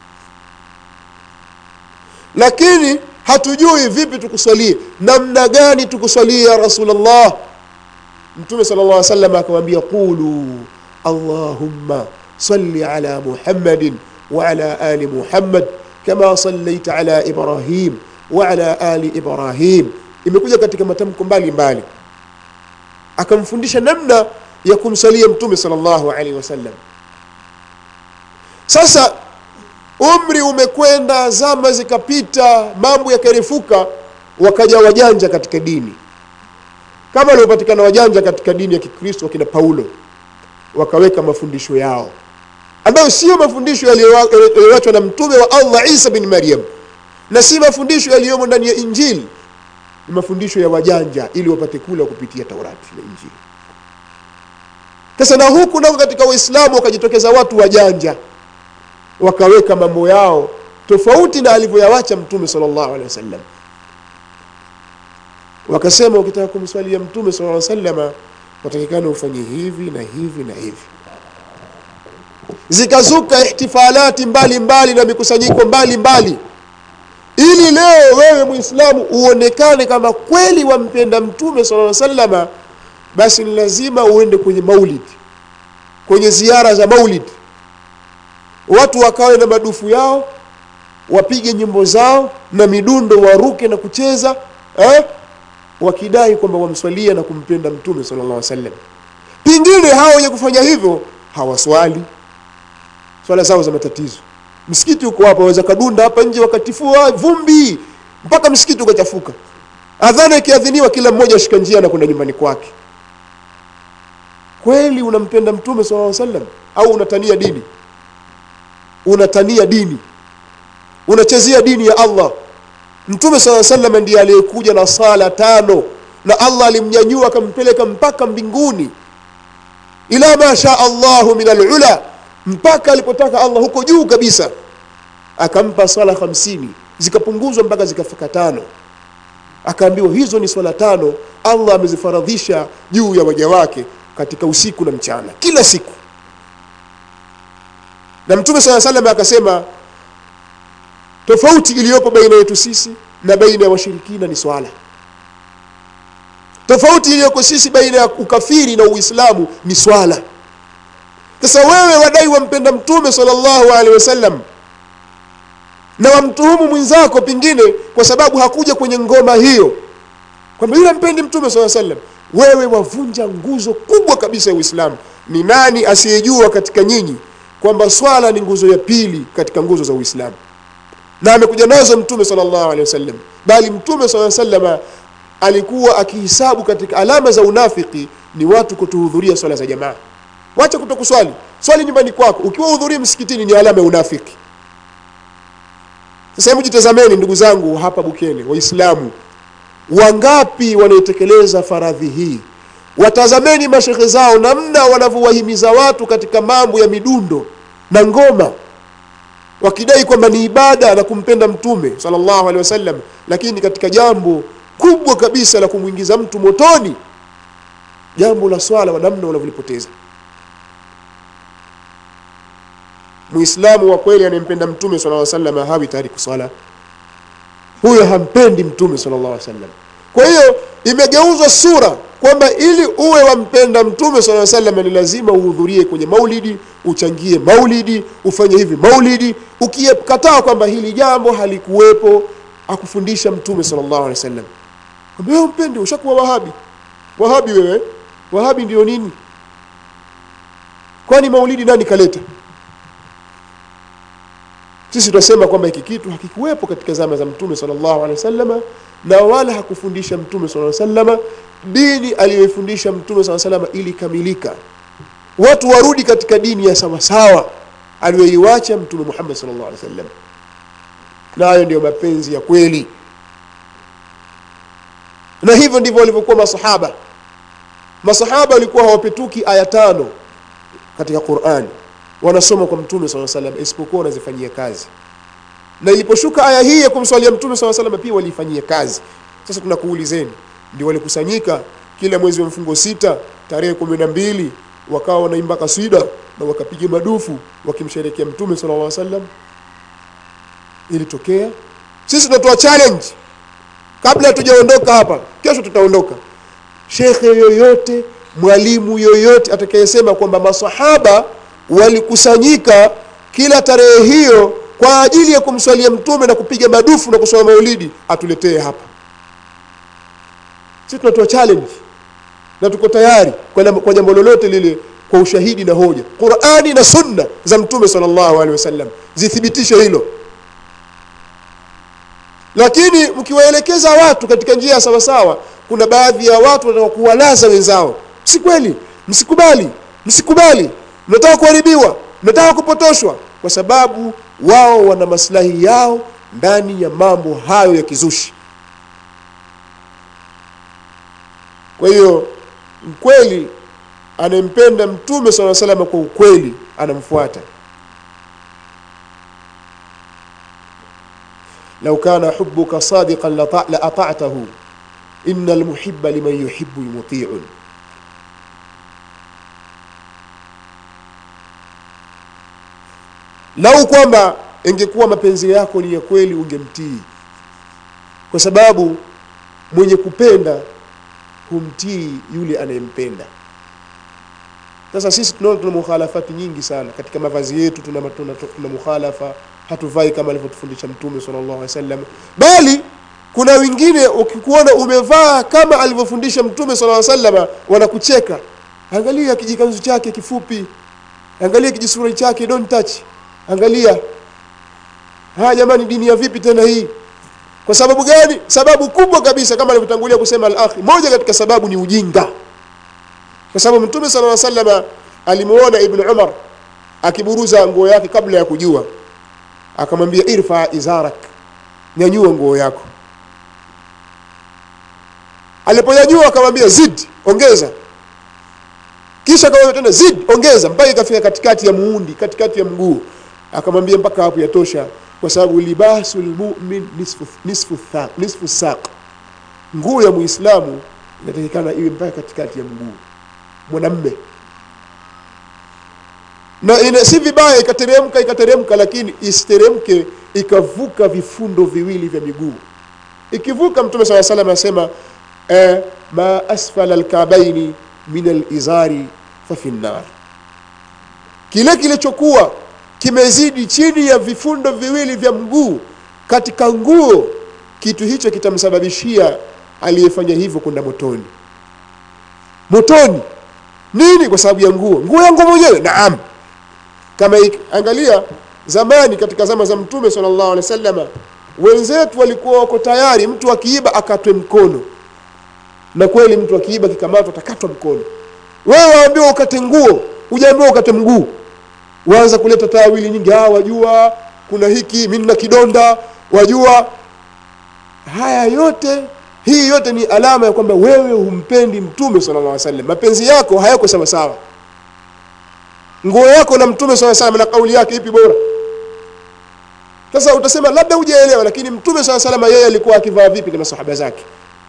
lakini hatujui vipi tukuswalie namna gani tukuswalie ya rasulllah mtume sala llah salam akamwambia qulu allahumma salli ala muhammadin waala ali muhammad kama sallaita ala ibrahim waala ali ibrahim imekuja katika matamko mbalimbali akamfundisha namna ya kumsalia mtume sallallahu alaihi wasallam sasa umri umekwenda zama zikapita mambo yakarefuka wakaja wajanja katika dini kama waliopatikana wajanja katika dini ya kikristo wakina paulo wakaweka mafundisho yao ambayo sio mafundisho yaliyoachwa na mtume wa allah isa bin maryam na si mafundisho yaliyomo ndani ya injili ni mafundisho ya wajanja ili wapate kula kupitia taurati na injili sasa na huku nako katika waislamu wakajitokeza watu wajanja wakaweka mambo yao tofauti na alivyoyawacha mtume sallallahu alaihi wasallam wakasema ukitaka kumswalia mtume sallallahu alaihi wasallam watakikana ufanye hivi na hivi na hivi zikazuka ihtifalati mbalimbali mbali na mikusanyiko mbalimbali ili leo wewe muislamu uonekane kama kweli wampenda mtume sallallahu alaihi wasallam basi ni lazima uende kwenye maulid kwenye ziara za maulid watu wakawe na madufu yao wapige nyimbo zao na midundo waruke na kucheza eh? wakidai kwamba wamswalia na kumpenda mtume sallallahu alaihi wasallam pengine hao wenye kufanya hivyo hawaswali swala zao za matatizo msikiti uko hapa waweza kadunda hapa nje wakatifua vumbi mpaka msikiti ukachafuka adhana ikiadhiniwa kila mmoja ashika njia na kwenda nyumbani kwake kweli unampenda mtume sallallahu alaihi wasallam au unatania dini unatania dini unachezea dini ya allah mtume saa salam ndiye aliyekuja na sala tano na allah alimnyanyua akampeleka mpaka mbinguni ila ma shaa allahu min alula mpaka alipotaka allah huko juu kabisa akampa swala hamsini zikapunguzwa mpaka zikafika tano akaambiwa hizo ni swala tano allah amezifaradhisha juu ya waja wake katika usiku na mchana kila siku na mtume saa salam akasema tofauti iliyopo baina yetu sisi na baina ya washirikina ni swala tofauti iliyoko sisi baina ya ukafiri na uislamu ni swala sasa wewe wadai wampenda mtume salllahu alehi wasallam na wamtuhumu mwenzako pengine kwa sababu hakuja kwenye ngoma hiyo kwamba yule mpendi mtume saa sallam wewe wavunja nguzo kubwa kabisa ya uislamu ni nani asiyejua katika nyinyi kwamba swala ni nguzo ya pili katika nguzo za uislamu na amekuja nazo mtume salllahu alehi wasallam bali mtume saa salama alikuwa akihisabu katika alama za unafiki ni watu kutohudhuria swala za jamaa wacha kutokuswali swali nyumbani kwako ukiwa hudhuria msikitini ni alama ya unafiki sasa hebu jitazameni ndugu zangu hapa bukene waislamu wangapi wanaitekeleza faradhi hii watazameni mashekhe zao namna wanavyowahimiza watu katika mambo ya midundo na ngoma wakidai kwamba ni ibada na kumpenda mtume sallallahu alaihi wasallam lakini katika jambo kubwa kabisa la kumwingiza mtu motoni jambo la swala namna wanavyolipoteza muislamu wa kweli anayempenda mtume sallallahu alaihi wasallam hawi tayari kuswala huyo hampendi mtume sallallahu alaihi wasallam kwa hiyo imegeuzwa sura kwamba ili uwe wampenda mtume sala salam ni lazima uhudhurie kwenye maulidi uchangie maulidi ufanye hivi maulidi ukikataa kwamba hili jambo halikuwepo akufundisha mtume sallallahu alaihi wasallam kwamba wewe mpendi ushakuwa wahabi wahabi wewe wahabi ndio nini kwani maulidi nani kaleta sisi tunasema kwamba hiki kitu hakikuwepo katika zama za mtume sallallahu alaihi wasallam na wala hakufundisha mtume sallallahu alaihi wasallam dini aliyoifundisha mtume sallallahu alaihi wasallam ilikamilika watu warudi katika dini ya sawasawa aliyoiwacha mtume Muhammad sallallahu alaihi wasallam na hayo ndiyo mapenzi ya kweli na hivyo ndivyo walivyokuwa masahaba masahaba walikuwa hawapetuki aya tano katika Qur'ani wanasoma kwa mtume sallallahu alaihi wasallam isipokuwa wanazifanyia kazi na iliposhuka aya hii ya kumswalia mtume sallallahu alaihi wasallam pia waliifanyia kazi sasa tunakuulizeni ndio walikusanyika kila mwezi wa mfungo sita tarehe kumi na mbili wakawa wanaimba kaswida na wakapiga madufu wakimsherekea mtume sallallahu alaihi wasallam ilitokea sisi tunatoa challenge kabla hatujaondoka hapa kesho tutaondoka shekhe yoyote mwalimu yoyote atakayesema kwamba masahaba walikusanyika kila tarehe hiyo kwa ajili ya kumswalia mtume na kupiga madufu na kusoma maulidi atuletee hapa sisi tunatoa challenge na tuko tayari kwa nam- kwa jambo lolote lile kwa ushahidi na hoja qurani na sunna za mtume sallallahu alaihi wasallam zithibitishe hilo lakini mkiwaelekeza watu katika njia ya sawasawa kuna baadhi ya watu wanataka kuwalaza wenzao si kweli msikubali msikubali mnataka kuharibiwa mnataka kupotoshwa kwa sababu wao wana maslahi yao ndani ya mambo hayo ya kizushi kwa hiyo mkweli anayempenda mtume saa salama kwa ukweli anamfuata lau kana hubuka sadiqan lata- la ata'tahu inna almuhibba liman yuhibbu muti'un lau kwamba ingekuwa mapenzi yako ni ya kweli ungemtii kwa sababu mwenye kupenda humtii yule anayempenda sasa sisi tunaona tuna mukhalafati nyingi sana katika mavazi yetu tuna, tuna, tuna mukhalafa hatuvai kama alivyotufundisha mtume sallallahu alaihi wasallam bali kuna wengine ukikuona umevaa kama alivyofundisha mtume sallallahu alaihi wasallam wanakucheka angalia kijikanzu chake kifupi angalia kijisura chake don't touch angalia haya jamani dini ya vipi tena hii kwa sababu gani sababu kubwa kabisa kama alivyotangulia kusema al-akhi moja katika sababu ni ujinga kwa sababu mtume sallallahu alaihi wasallam alimuona ibn umar akiburuza nguo yake kabla ya kujua akamwambia irfa izarak nyanyua nguo yako aliponyanyua akamwambia zid ongeza kisha akamwambia tena zid ongeza mpaka ikafika katikati ya muundi katikati ya mguu akamwambia mpaka hapo yatosha kwa sababu libasul mu'min nisfu nisfu thaq nisfu saq nguo ya muislamu inatakikana iwe mpaka katikati ya mguu mwanamme na ina, si vibaya ikateremka ikateremka lakini isiteremke ikavuka vifundo viwili vya miguu ikivuka mtume saa salam anasema eh, ma asfala alkabaini min alizari fafi nnar kile kilichokuwa kimezidi chini ya vifundo viwili vya mguu katika nguo kitu hicho kitamsababishia aliyefanya hivyo kwenda motoni motoni nini kwa sababu ya nguo nguo yangu mwenyewe naam kama ik- angalia zamani katika zama za mtume sallallahu alaihi wasallam wenzetu walikuwa wako tayari mtu akiiba akatwe mkono na kweli mtu akiiba kikamatwa atakatwa mkono wewe waambiwa ukate nguo hujaambiwa ukate mguu waanza kuleta tawili nyingi ah wajua kuna hiki mimi nina kidonda wajua haya yote hii yote ni alama ya kwamba wewe humpendi mtume sallallahu alaihi wasallam mapenzi yako hayako sawa sawa nguo yako na mtume sallallahu alaihi wasallam na kauli yake ipi bora sasa utasema labda hujaelewa lakini mtume sallallahu alaihi wasallam yeye alikuwa akivaa vipi na masahaba zake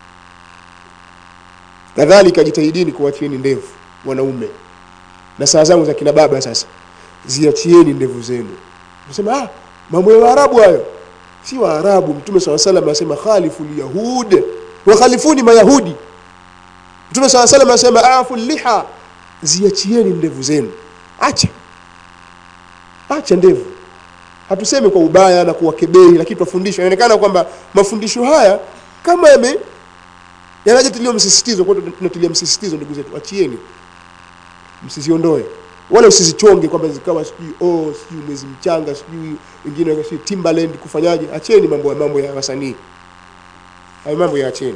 kadhalika jitahidini kuwachieni ndevu wanaume na saa zangu za kina baba sasa ziachieni ndevu zenu unasema ah mambo ya waarabu hayo si waarabu mtume saa salam anasema khalifu lyahud wakhalifuni mayahudi mtume saa salam anasema afu liha ziachieni ndevu zenu acha acha ndevu hatusemi kwa ubaya na kuwakebei lakini twafundishwa inaonekana kwamba mafundisho haya kama yame yanajatilia msisitizo kwa hiyo tunatilia msisitizo ndugu zetu achieni msiziondoe wala usizichonge kwamba zikawa sijui oh sijui mwezi mchanga sijui wengine sijui Timbaland kufanyaje acheni mambo ya mambo ya wasanii hayo mambo ya acheni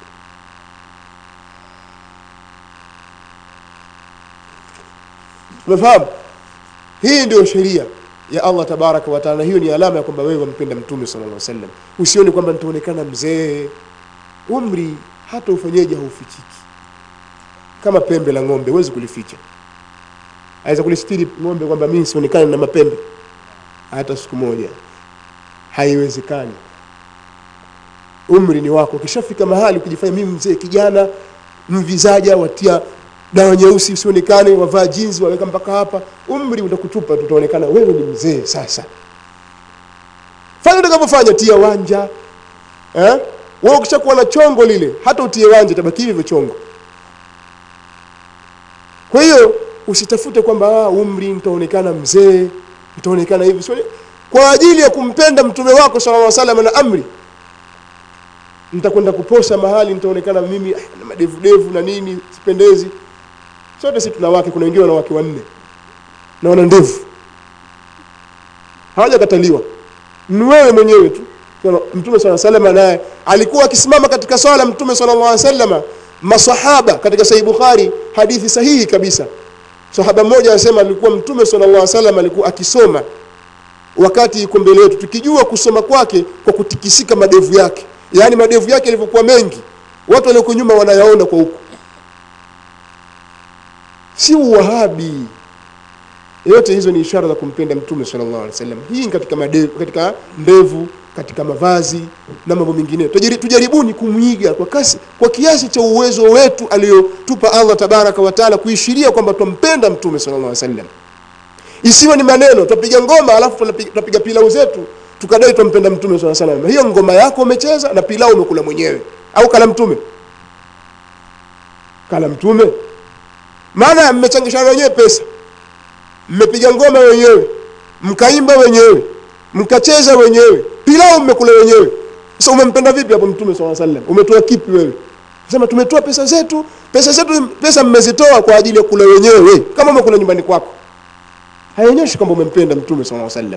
umefahamu hii ndio sheria ya Allah tabaraka wa taala hiyo ni alama ya kwamba wewe wampenda mtume sallallahu alaihi wasallam usione kwamba nitaonekana mzee umri hata ufanyeje haufichiki kama pembe la ng'ombe huwezi kulificha aweza kulistiri ng'ombe kwamba mimi sionekane na mapembe hata siku moja haiwezekani umri ni wako ukishafika mahali ukijifanya mimi mzee kijana mvizaja watia dawa nyeusi usionekane wavaa jinsi waweka mpaka hapa umri utakutupa tutaonekana wewe ni mzee sasa fanya utakavyofanya tia wanja eh? wewe ukishakuwa na chongo lile hata utie wanja tabaki hivyo chongo kwa hiyo usitafute kwamba ah, umri nitaonekana mzee nitaonekana hivi Sio- kwa ajili ya kumpenda mtume wako sallallahu alaihi wasallam na amri nitakwenda kuposa mahali nitaonekana mimi ah, na madevu devu na nini sipendezi sote si tuna wake kuna wengine wana wake wanne na wana ndevu hawajakataliwa ni wewe mwenyewe tu Kwa mtume sala salama naye alikuwa akisimama katika swala mtume sallallahu alaihi wasallam masahaba katika sahih bukhari hadithi sahihi kabisa sahaba mmoja anasema alikuwa mtume sallallahu alaihi wasallam alikuwa akisoma wakati yuko mbele yetu tukijua kusoma kwake kwa kutikisika madevu yake yaani madevu yake yalivyokuwa mengi watu walioko nyuma wanayaona kwa huku si uwahabi yote hizo ni ishara za kumpenda mtume sallallahu alaihi wasallam hii ni katika madevu, katika ndevu katika mavazi na mambo mengine Tujari- tujaribuni kumwiga kwa kasi kwa kiasi cha uwezo wetu aliyotupa Allah tabaraka wa taala kuishiria kwamba twampenda mtume sallallahu alaihi wasallam isiwe ni maneno tutapiga ngoma alafu tunapiga tutapiga pilau zetu tukadai twampenda mtume sallallahu alaihi wasallam hiyo ngoma yako umecheza na pilau umekula mwenyewe au kala mtume kala mtume maana mmechangishana wenyewe pesa mmepiga ngoma wenyewe mkaimba wenyewe mkacheza wenyewe pilau mmekula wenyewe sasa umempenda vipi hapo mtume swalla sallam umetoa kipi wewe sema tumetoa pesa zetu pesa zetu pesa mmezitoa kwa ajili ya kula wenyewe kama umekula nyumbani kwako haionyeshi kwamba umempenda mtume swalla sallam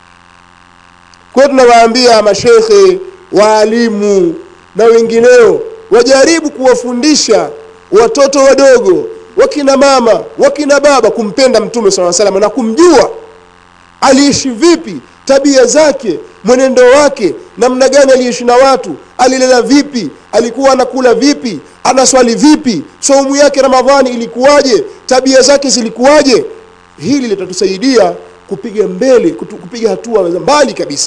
kwa hiyo tunawaambia mashekhe waalimu na wengineo wajaribu kuwafundisha watoto wadogo wakina mama wakina baba kumpenda mtume swalla sallam na kumjua aliishi vipi tabia zake mwenendo wake namna gani aliishi na watu alilela vipi alikuwa anakula vipi anaswali vipi saumu yake ramadhani ilikuwaje tabia zake zilikuwaje hili litatusaidia kupiga mbele kutu, kupiga hatua za mbali kabisa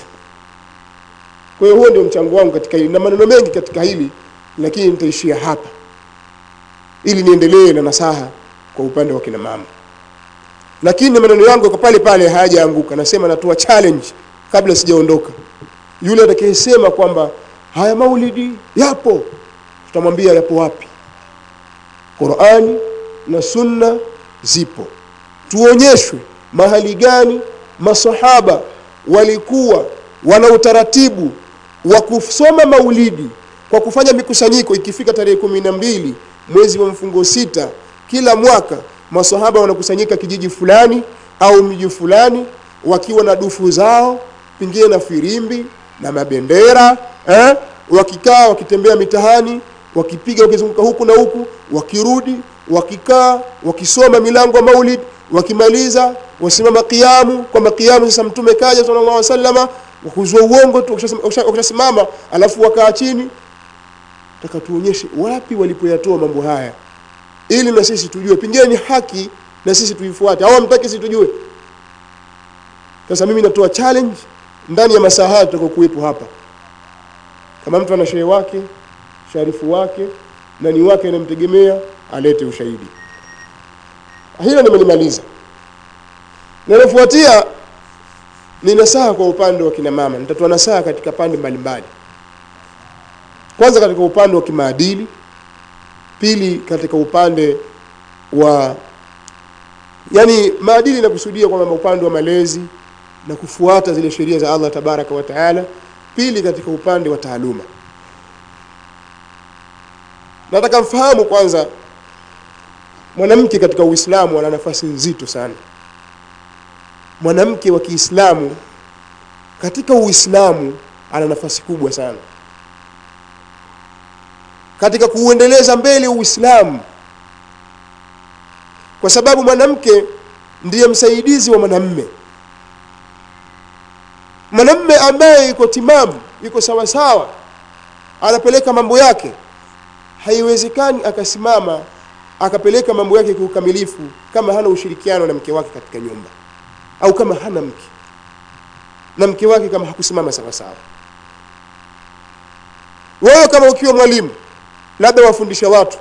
kwa hiyo huo ndio mchango wangu katika hili na maneno mengi katika hili lakini nitaishia hapa ili niendelee na nasaha kwa upande wa kina mama lakini maneno yangu yako pale pale hayajaanguka nasema natoa challenge kabla sijaondoka yule atakayesema kwamba haya maulidi yapo tutamwambia yapo wapi qurani na sunna zipo tuonyeshwe mahali gani masahaba walikuwa wana utaratibu wa kusoma maulidi kwa kufanya mikusanyiko ikifika tarehe kumi na mbili mwezi wa mfungo sita kila mwaka masahaba wanakusanyika kijiji fulani au mji fulani wakiwa na dufu zao pengine na firimbi na mabendera eh? wakikaa wakitembea mitahani wakipiga wakizunguka huku na huku wakirudi wakikaa wakisoma milango ya maulid wakimaliza wasimama kiamu kwamba kiamu sasa mtume kaja sallallahu alaihi wasallama wakuzua uongo tu wakishasema- wakisha- wakishasimama alafu wakaa chini taka tuonyeshe wapi walipoyatoa mambo haya ili na sisi tujue pengine ni haki na sisi tuifuate au hamtaki sisi tujue sasa mimi natoa challenge ndani ya masaa haya tutakayokuwepo hapa kama mtu ana shehe wake sharifu wake nani wake anamtegemea alete ushahidi hilo nimelimaliza linalofuatia ni nasaha kwa upande wa kina mama nitatoa nasaha katika pande mbalimbali kwanza katika upande wa kimaadili pili katika upande wa yani maadili nakusudia kwamba upande wa malezi na kufuata zile sheria za Allah tabaraka wa taala pili katika upande wa taaluma nataka mfahamu kwanza mwanamke katika uislamu ana nafasi nzito sana mwanamke wa kiislamu katika uislamu ana nafasi kubwa sana katika kuuendeleza mbele uislamu kwa sababu mwanamke ndiye msaidizi wa mwanamme mwanamme ambaye yuko timamu yuko sawasawa anapeleka mambo yake haiwezekani akasimama akapeleka mambo yake kwa ukamilifu kama hana ushirikiano na mke wake katika nyumba au kama hana mke na mke wake kama hakusimama sawasawa wewe kama ukiwa mwalimu labda wafundisha watu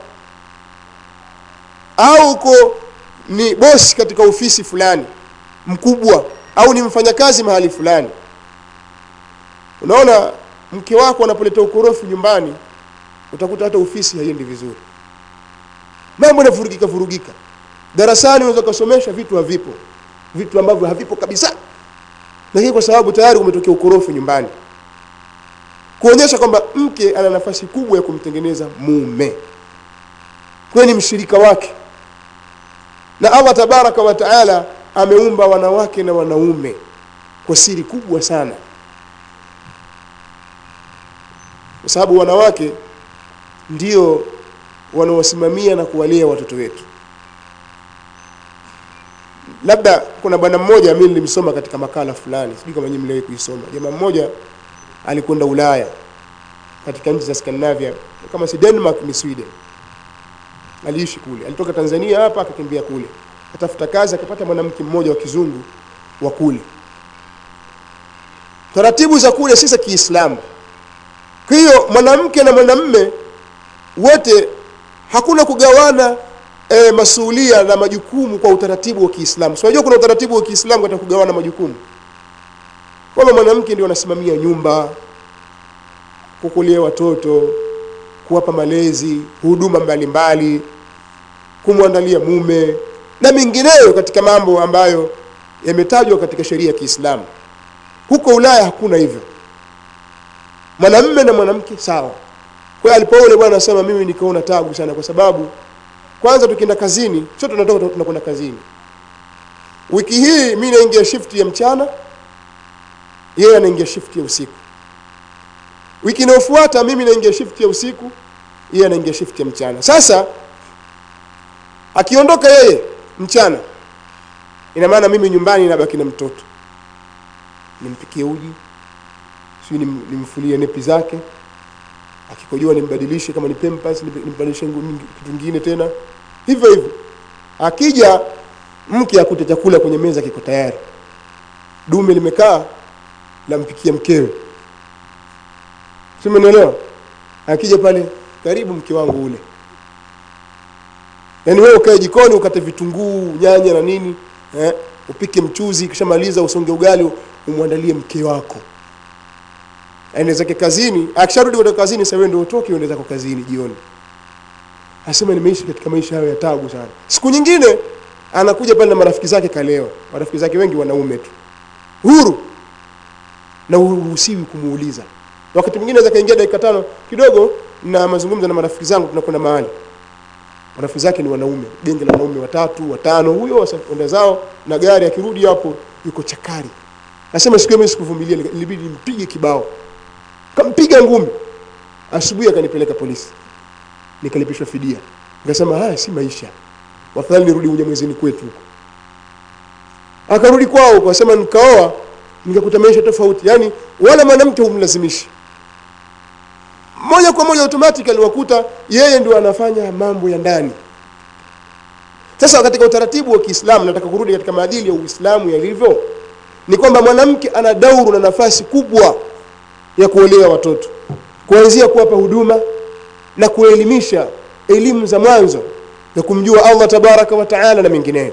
au uko ni bosi katika ofisi fulani mkubwa au ni mfanyakazi mahali fulani unaona mke wako anapoleta ukorofi nyumbani utakuta hata ofisi haiendi vizuri mambo yanavurugika vurugika darasani unaweza ukasomesha vitu havipo vitu ambavyo havipo kabisa lakini kwa sababu tayari umetokea ukorofi nyumbani kuonyesha kwamba mke ana nafasi kubwa ya kumtengeneza mume kwayo ni mshirika wake na allah tabaraka wa taala ameumba wanawake na wanaume kwa siri kubwa sana kwa sababu wanawake ndio wanaosimamia na kuwalea watoto wetu labda kuna bwana mmoja mimi nilimsoma katika makala fulani sijui kama nyinyi mliwahi kuisoma jamaa mmoja alikwenda ulaya katika nchi za scandinavia kama si denmark ni sweden aliishi kule alitoka tanzania hapa akakimbia kule atafuta kazi akapata mwanamke mmoja wa kizungu wa kule taratibu za kule si za kiislamu kwa hiyo mwanamke na mwanamme wote hakuna kugawana e, masuulia na majukumu kwa utaratibu wa kiislamu so, unajua kuna utaratibu wa kiislamu katika kugawana majukumu kwamba mwanamke ndio anasimamia nyumba kukulia watoto kuwapa malezi huduma mbalimbali kumwandalia mume na mengineyo katika mambo ambayo yametajwa katika sheria ya kiislamu huko ulaya hakuna hivyo mwanamme na mwanamke sawa kwa hiyo alipoule bwana anasema mimi nikaona tabu sana kwa sababu kwanza tukienda kazini sio tunatoka tunakwenda kazini wiki hii mi naingia shift ya mchana yeye anaingia shift ya usiku wiki inayofuata mimi naingia shift ya usiku yeye anaingia shift ya mchana sasa akiondoka yeye mchana ina maana mimi nyumbani nabaki na mtoto nimpikie uji sijui nim, nimfulie nepi zake akikojoa nimbadilishe kama ni pampers nimbadilishe kitu kingine tena hivyo hivyo akija mke akute chakula kwenye meza kiko tayari dume limekaa lampikia mkewe simenielewa akija pale karibu mke wangu ule yaani wewe ukae jikoni ukate vitunguu nyanya na nini eh, upike mchuzi kishamaliza usonge ugali umwandalie mke wako aende zake kazini akisharudi kutoka kazini sasa wewe ndio utoke uende zako kazini jioni asema nimeishi katika maisha hayo ya tabu sana siku nyingine anakuja pale na marafiki zake kalewa marafiki zake wengi wanaume tu huru na uruhusiwi kumuuliza wakati mwingine aweza kaingia dakika tano kidogo na mazungumzo na marafiki zangu tunakwenda mahali marafiki zake ni wanaume genge la wanaume watatu watano huyo enda zao na gari akirudi hapo yuko chakari nasema siku hiyo mimi sikuvumilia ilibidi nimpige kibao kampiga ngumi asubuhi akanipeleka polisi nikalipishwa fidia nikasema haya si maisha wafadhali nirudi unyamwezini kwetu huko akarudi kwao kasema nikaoa nikakuta maisha tofauti yaani wala mwanamke humlazimishi moja kwa moja automatically wakuta yeye ndio anafanya mambo ya ndani sasa katika utaratibu wa kiislamu nataka kurudi katika maadili ya uislamu yalivyo ni kwamba mwanamke ana dauru na nafasi kubwa ya kuolea watoto kuanzia kuwapa huduma na kuelimisha elimu za mwanzo ya kumjua allah tabaraka wa taala na mengineyo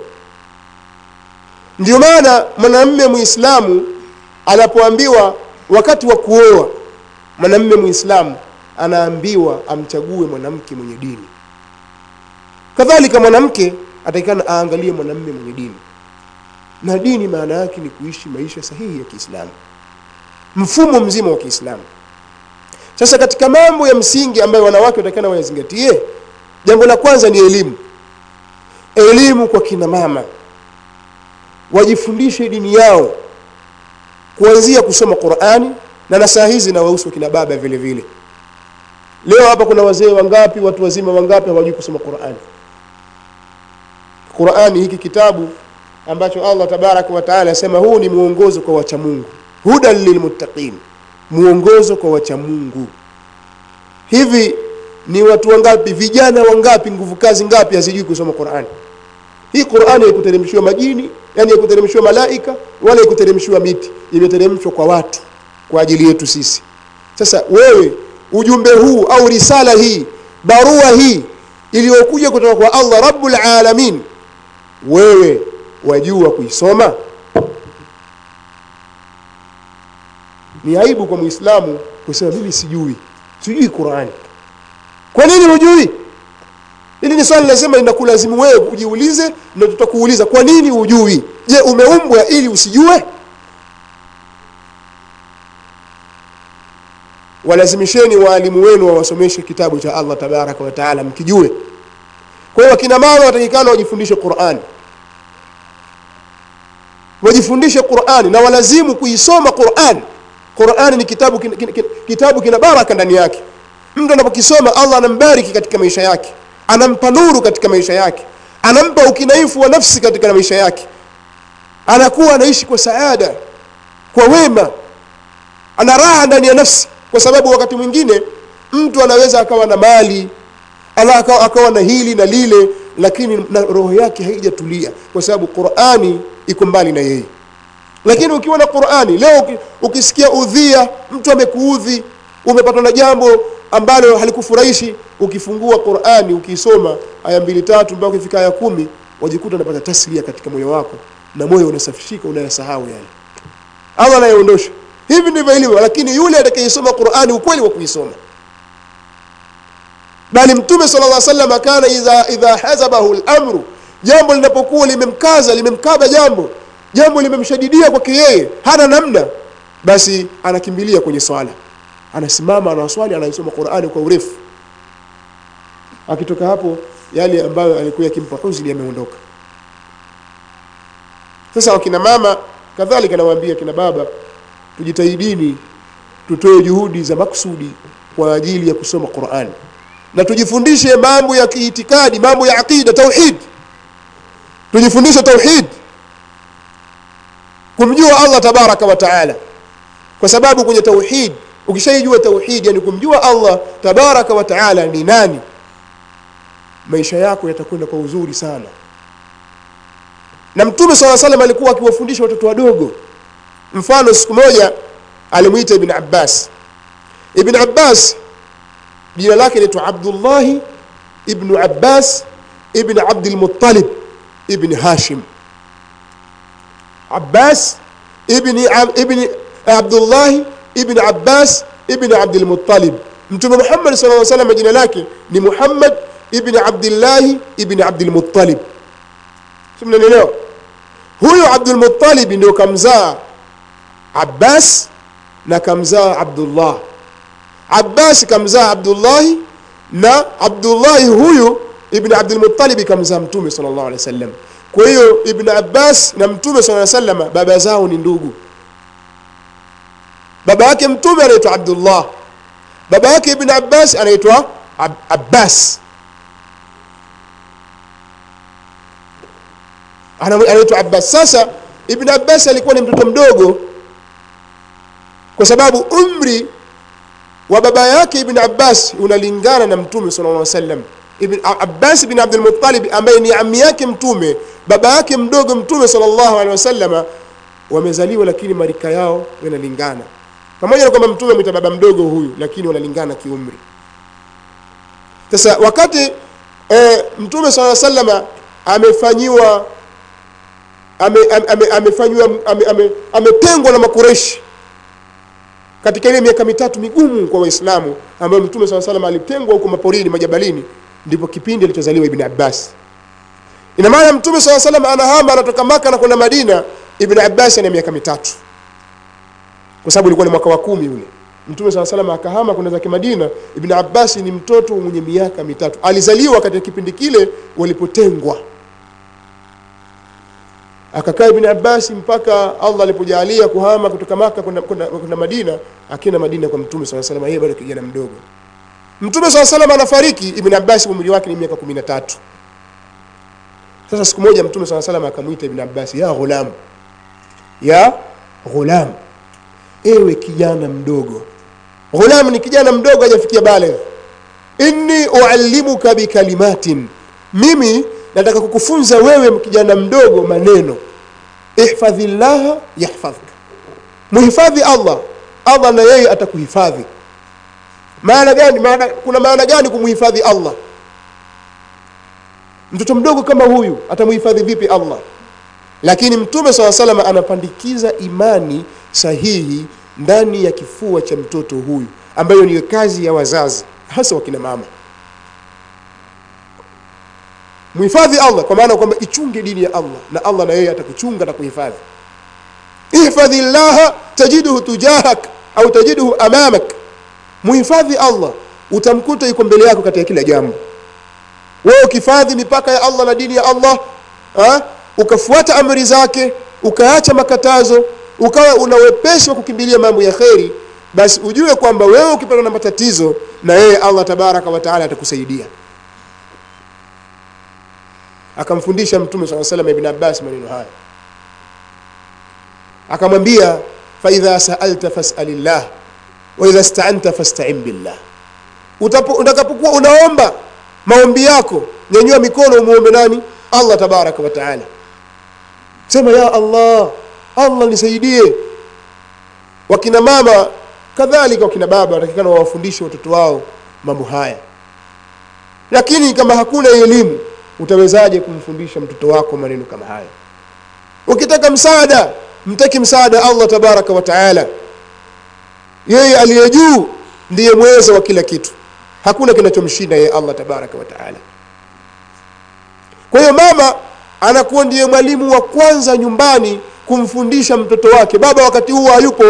ndio maana mwanamme muislamu anapoambiwa wakati wa kuoa mwanamme muislamu anaambiwa amchague mwanamke mwenye dini kadhalika mwanamke atakikana aangalie mwanamme mwenye dini na dini maana yake ni kuishi maisha sahihi ya kiislamu mfumo mzima wa kiislamu sasa katika mambo ya msingi ambayo wanawake watakana wayazingatie jambo la kwanza ni elimu elimu kwa kina mama wajifundishe dini yao kuanzia kusoma qurani na na saa hizi na wahusu kina baba vile vile leo hapa kuna wazee wangapi watu wazima wangapi hawajui kusoma qurani qurani hiki kitabu ambacho allah tabaraka wataala asema huu ni mwongozo kwa wachamungu hudan lilmuttaqin mwongozo kwa wachamungu hivi ni watu wangapi vijana wangapi nguvu kazi ngapi hazijui kusoma qurani hii qurani haikuteremshiwa majini yani haikuteremshiwa malaika wala haikuteremshiwa miti imeteremshwa kwa watu kwa ajili yetu sisi sasa wewe ujumbe huu au risala hii barua hii iliyokuja kutoka kwa allah rabbul alamin wewe wajua kuisoma ni aibu kwa muislamu kusema mimi sijui sijui qurani kwa nini hujui hili ni swali lazima linakulazimu wewe ujiulize na tutakuuliza kwa nini hujui je umeumbwa ili usijue walazimisheni waalimu wenu wawasomeshe kitabu cha allah tabaraka wataala mkijue kwa hiyo wakina mama watakikana wajifundishe qurani wajifundishe qurani na walazimu kuisoma qurani qurani ni kitabu kina, kina, kina, kitabu kina baraka ndani yake mtu anapokisoma allah anambariki katika maisha yake anampa nuru katika maisha yake anampa ukinaifu wa nafsi katika maisha yake anakuwa anaishi kwa saada kwa wema ana raha ndani ya nafsi kwa sababu wakati mwingine mtu anaweza akawa na mali ala akawa, akawa na hili na lile lakini na roho yake haijatulia kwa sababu qurani iko mbali na yeye lakini ukiwa na qurani leo uki- ukisikia udhia mtu amekuudhi umepatwa na jambo ambalo halikufurahishi ukifungua qurani ukiisoma aya mbili tatu mpaka ukifika aya kumi wajikuta unapata taslia katika moyo wako na moyo unasafishika unayasahau yale allah anayeondosha hivi ndivyo ilivyo lakini yule atakayeisoma qurani ukweli wa kuisoma bali mtume sala llah salama kana idha, idha hazabahu lamru jambo linapokuwa limemkaza limemkaba jambo jambo limemshadidia kwake yeye hana namna basi anakimbilia kwenye swala anasimama anaswali anaisoma qurani kwa urefu akitoka hapo yale ambayo alikuwa yakimpa huzuni yameondoka sasa wakina mama kadhalika nawaambia kina baba tujitahidini tutoe juhudi za maksudi kwa ajili ya kusoma qurani na tujifundishe mambo ya kiitikadi mambo ya aqida tauhid tujifundishe tauhid kumjua allah tabaraka wa taala kwa sababu kwenye tauhid ukishaijua tauhid yani kumjua allah tabaraka wa taala ni nani maisha yako yatakwenda kwa uzuri sana na mtume saa salam alikuwa akiwafundisha watoto wadogo mfano siku moja alimwita ibn abbas ibn abbas jina lake naitwa abdullahi ibnu abbas ibn abdilmuttalib ibn hashim abbas ibni, Ab- ibni abdullahi ibn abbas ibn abdilmuttalib mtume muhammad sala lla salam jina lake ni muhammad ibn abdillahi ibn abdilmuttalib si mnanielewa huyu abdulmuttalib ndio kamzaa abbas na kamzaa abdullah abbas kamzaa abdullahi na abdullahi huyu ibn abdulmutalibi kamzaa mtume sal llahu alehi wa sallam kwa hiyo ibn abbas na mtume sala salama baba zao ni ndugu baba yake mtume anaitwa abdullah baba yake ibn abbas anaitwa Ab abbas Ana- anaitwa abbas sasa ibn abbas alikuwa ni mtoto mdogo kwa sababu umri wa baba yake ibn abbas unalingana na mtume sala llah sallam ibn A- abbas bin abdulmutalib ambaye ni ami yake mtume baba yake mdogo mtume sala llahu alehi wasallama wamezaliwa lakini marika yao yanalingana pamoja na kwamba mtume amwita baba mdogo huyu lakini wanalingana kiumri sasa wakati e, mtume saa salama amefanyiwa ametengwa ame, ame, amefanyiwa ame, ame, ametengwa na makureshi katika ile miaka mitatu migumu kwa waislamu ambayo mtume saa salam alitengwa huko maporini majabalini ndipo kipindi alichozaliwa ibn abbas ina maana mtume saa salam anahama anatoka maka na kwenda madina ibn abbas ana miaka mitatu kwa sababu ilikuwa ni mwaka wa kumi ule mtume saa salam akahama kwenda zake madina ibn abbas ni mtoto mwenye miaka mitatu alizaliwa katika kipindi kile walipotengwa akakaa ibn abbas mpaka allah alipojalia kuhama kutoka maka kwenda- kwenda kwenda madina akienda madina kwa mtume saa salam yeye bado kijana mdogo mtume saa salam anafariki ibn abbas umri wake ni miaka kumi na tatu sasa siku moja mtume saa salam akamwita ibn abbas ya ghulam ya ghulam ewe kijana mdogo ghulam ni kijana mdogo hajafikia baligh inni uallimuka bikalimatin mimi nataka kukufunza wewe kijana mdogo maneno ihfadhi llaha yahfadhka muhifadhi allah allah na yeye atakuhifadhi maana gani maana, kuna maana gani kumhifadhi allah mtoto mdogo kama huyu atamuhifadhi vipi allah lakini mtume saa salama anapandikiza imani sahihi ndani ya kifua cha mtoto huyu ambayo ni kazi ya wazazi hasa wakina mama muhifadhi allah kwa maana kwamba ichunge dini ya allah na allah na yeye atakuchunga na kuhifadhi ihfadhi llaha tajiduhu tujahak au tajiduhu amamak muhifadhi allah utamkuta yuko mbele yako katika kila jambo wewe ukihifadhi mipaka ya allah na dini ya allah ha? ukafuata amri zake ukaacha makatazo ukawa una wepesi wa kukimbilia mambo ya kheri basi ujue kwamba wewe ukipata na matatizo na yeye allah tabaraka wataala atakusaidia akamfundisha mtume saa salam ibn abbas maneno haya akamwambia faidha saalta fasalillah waidha staanta fastain billah utakapokuwa unaomba maombi yako nyanyua mikono umuombe nani allah tabaraka wataala sema ya allah allah nisaidie wakina mama kadhalika wakina baba watakikana wawafundishe watoto wao mambo haya lakini kama hakuna elimu utawezaje kumfundisha mtoto wako maneno kama haya ukitaka msaada mtaki msaada allah tabaraka wataala yeye aliye juu ndiye mweza wa kila kitu hakuna kinachomshinda yeye allah tabaraka wataala kwa hiyo mama anakuwa ndiye mwalimu wa kwanza nyumbani kumfundisha mtoto wake baba wakati huo hayupo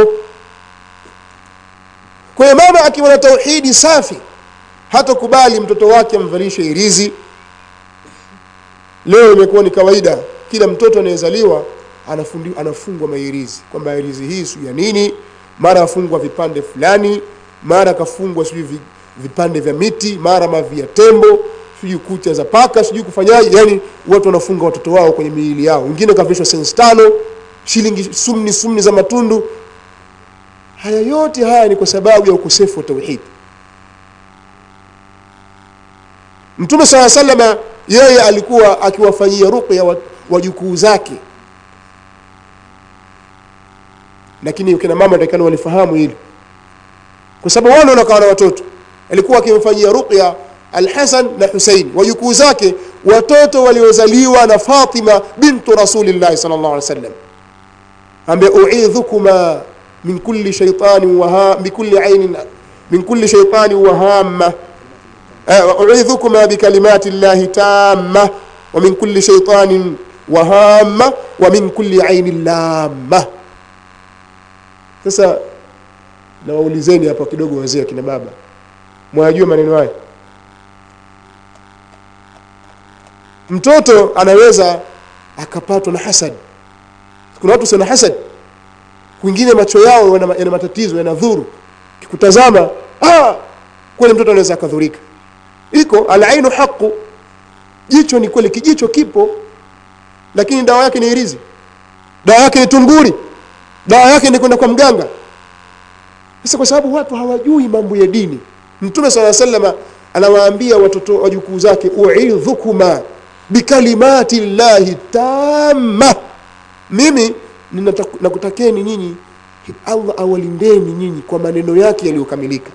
kwa hiyo mama akiwa na tauhidi safi hatakubali mtoto wake amvalishe irizi leo imekuwa ni kawaida kila mtoto anayezaliwa anafungwa mairizi kwamba irizi hii sijui ya nini mara afungwa vipande fulani mara akafungwa sijui vipande vya miti mara mavi ya tembo sijui kucha za paka sijui kufanyaje yani watu wanafunga watoto wao kwenye miili yao wengine kavishwa sensi tano shilingi sumni sumni za matundu haya yote haya ni kwa sababu ya ukosefu wa tauhidi mtume saa salama yeye alikuwa akiwafanyia ruqya wajukuu zake lakini kina mama takikana walifahamu hili kwa sababu wale wanakaa na watoto alikuwa akimfanyia ruqya alhasan na husein wajukuu zake watoto waliozaliwa na fatima bintu rasulillahi sal llah alih wasallam ambe uidhukuma min kulli shaitanin waha bikulli ainin min kulli shaitanin wahama uidhukuma bikalimati llahi tamma wa min kulli shaitanin wahama wa min kulli ainin lamma sasa nawaulizeni hapa kidogo wazee akina baba mwayajua maneno haya mtoto anaweza akapatwa na hasad kuna watu sana hasad kwingine macho yao yana, yana matatizo yana dhuru kikutazama ah, kweli mtoto anaweza akadhurika iko alainu haqu jicho ni kweli kijicho kipo lakini dawa yake ni irizi dawa yake ni tunguri dawa yake ni kwenda kwa mganga sasa kwa sababu watu hawajui mambo ya dini mtume saa salama anawaambia watoto wajukuu zake uidhukuma bikalimati llahi tamma mimi nakutakeni nyinyi allah awalindeni nyinyi kwa maneno yake yaliyokamilika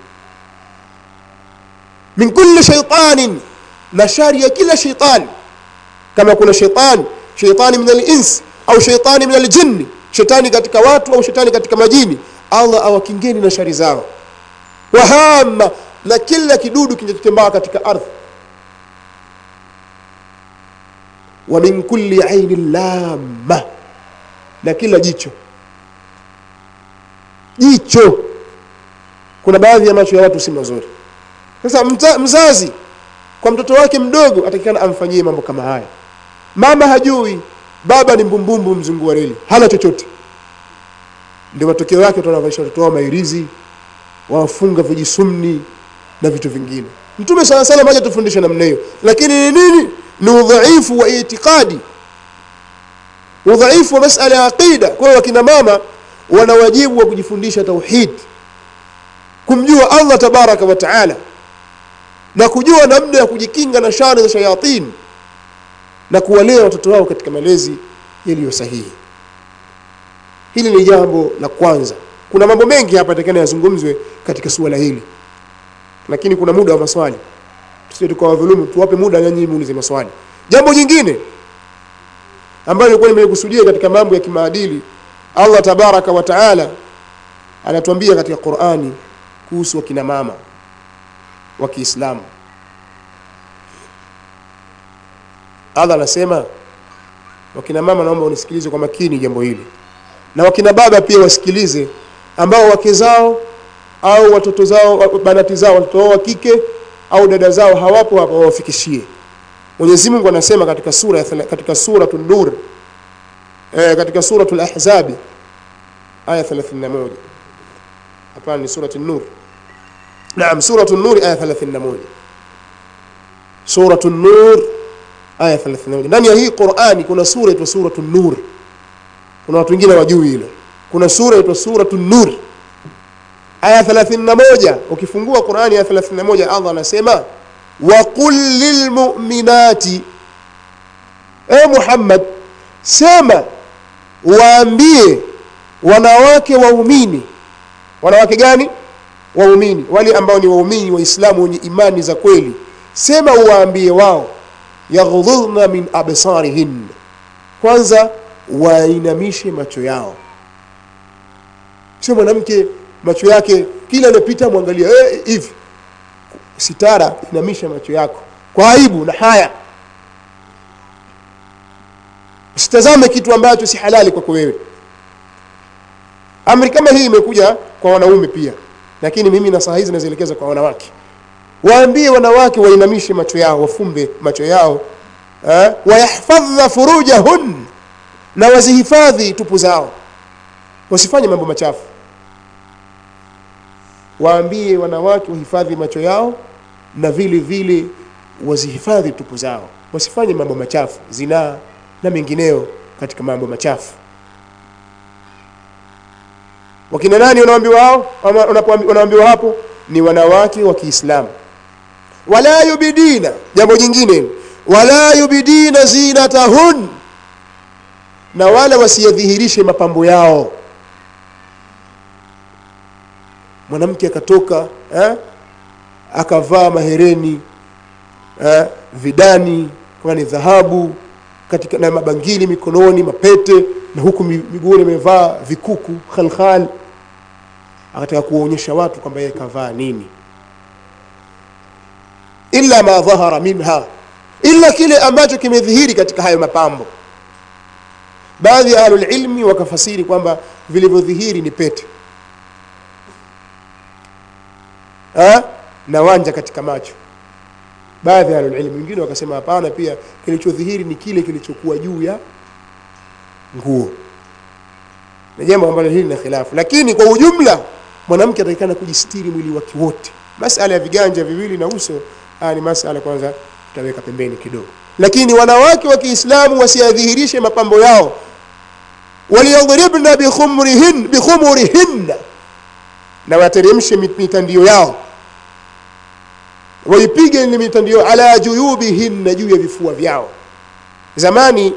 min kulli shaitanin na shari ya kila shaitani kama kuna shaitani shaitani min alins au shaitani min aljinni shetani katika watu au shetani katika majini allah awakingeni na shari zao wahama na kila kidudu kinachotembea katika ardhi wa min kulli ainin lamma na kila jicho jicho kuna baadhi ya macho ya watu si mazuri sasa mza, mzazi kwa mtoto wake mdogo atakikana amfanyie mambo kama haya mama hajui baba ni mbumbumbu mzungu wa reli hana chochote ndio matokeo yake tunavalisha watoto wao mairizi wafunga vijisumni na vitu vingine mtume saa salam haja tufundishe namna hiyo lakini ni nini ni udhaifu wa itikadi udhaifu wa masala ya aqida kwa hiyo wakina mama wana wajibu wa kujifundisha tauhid kumjua allah tabaraka wa taala na kujua namna ya kujikinga na shari za shayatin na kuwalea watoto wao katika malezi yaliyo sahihi hili ni jambo la kwanza kuna mambo mengi hapa takana yazungumzwe katika suala hili lakini kuna muda wa maswali tusije tukawadhulumu tuwape muda nanyi muulize maswali jambo jingine ambayo nilikuwa nimekusudia katika mambo ya kimaadili allah tabaraka wa taala anatuambia katika qurani kuhusu wakina mama wa kiislamu allah anasema wakina mama naomba unisikilize kwa makini jambo hili na wakina baba pia wasikilize ambao wake zao au watoto zao banati zao watoto wao wa kike au dada zao hawapo hapa wawafikishie mwenyezi mungu anasema katika sura ya thela- katika suratu nur eh, katika suratu lahzabi aya 31 hapana ni suratu nur naam suratu nur aya 31 suratu nur aya 31 ndani ya hii qurani kuna sura inaitwa suratu nur kuna watu wengine wajui hilo kuna sura inaitwa suratu nur aya 31 ukifungua qurani aya 31 allah anasema waqul lilmuminati e muhammad sema waambie wanawake waumini wanawake gani waumini wale ambao ni waumini waislamu wenye imani za kweli sema uwaambie wao yaghdhudna min absarihin kwanza wainamishe macho yao sio mwanamke macho yake kila anapita mwangalia eh, hivi sitara inamisha macho yako kwa aibu na haya usitazame kitu ambacho si halali kwako wewe amri kama hii imekuja kwa wanaume pia lakini mimi na saa hizi nazielekeza kwa wanawake waambie wanawake wainamishe macho yao wafumbe macho yao eh, wayahfadha furujahun na wazihifadhi tupu zao wasifanye mambo machafu waambie wanawake wahifadhi macho yao na vile vile wazihifadhi tupu zao wasifanye mambo machafu zinaa na mengineo katika mambo machafu wakina nani wanaambiwa hao ama unapoambi- wanaambiwa hapo ni wanawake wa kiislamu wala yubidina jambo jingine wala yubidina zinatahun na wala wasiyadhihirishe mapambo yao mwanamke akatoka eh, akavaa mahereni eh, vidani kama ni dhahabu katika na mabangili mikononi mapete na huku mi- miguuni amevaa vikuku khalkhal akataka kuwaonyesha watu kwamba yeye kavaa nini illa ma dhahara minha illa kile ambacho kimedhihiri katika hayo mapambo baadhi ya ahlulilmi wakafasiri kwamba vilivyodhihiri ni pete ha? na wanja katika macho baadhi ya ahlulilmi wengine wakasema hapana pia kilichodhihiri ni kile kilichokuwa juu ya nguo na jambo ambalo hili lina khilafu lakini kwa ujumla mwanamke atakikana kujistiri mwili wake wote masala ya viganja viwili na uso haya ni masala kwanza tutaweka pembeni kidogo lakini wanawake wa kiislamu wasiyadhihirishe mapambo yao waliyadhribna bikhumurihin bikhumurihinna na wateremshe mit- mitandio yao waipige ile mitandio ala juyubihinna juu ya vifua vyao zamani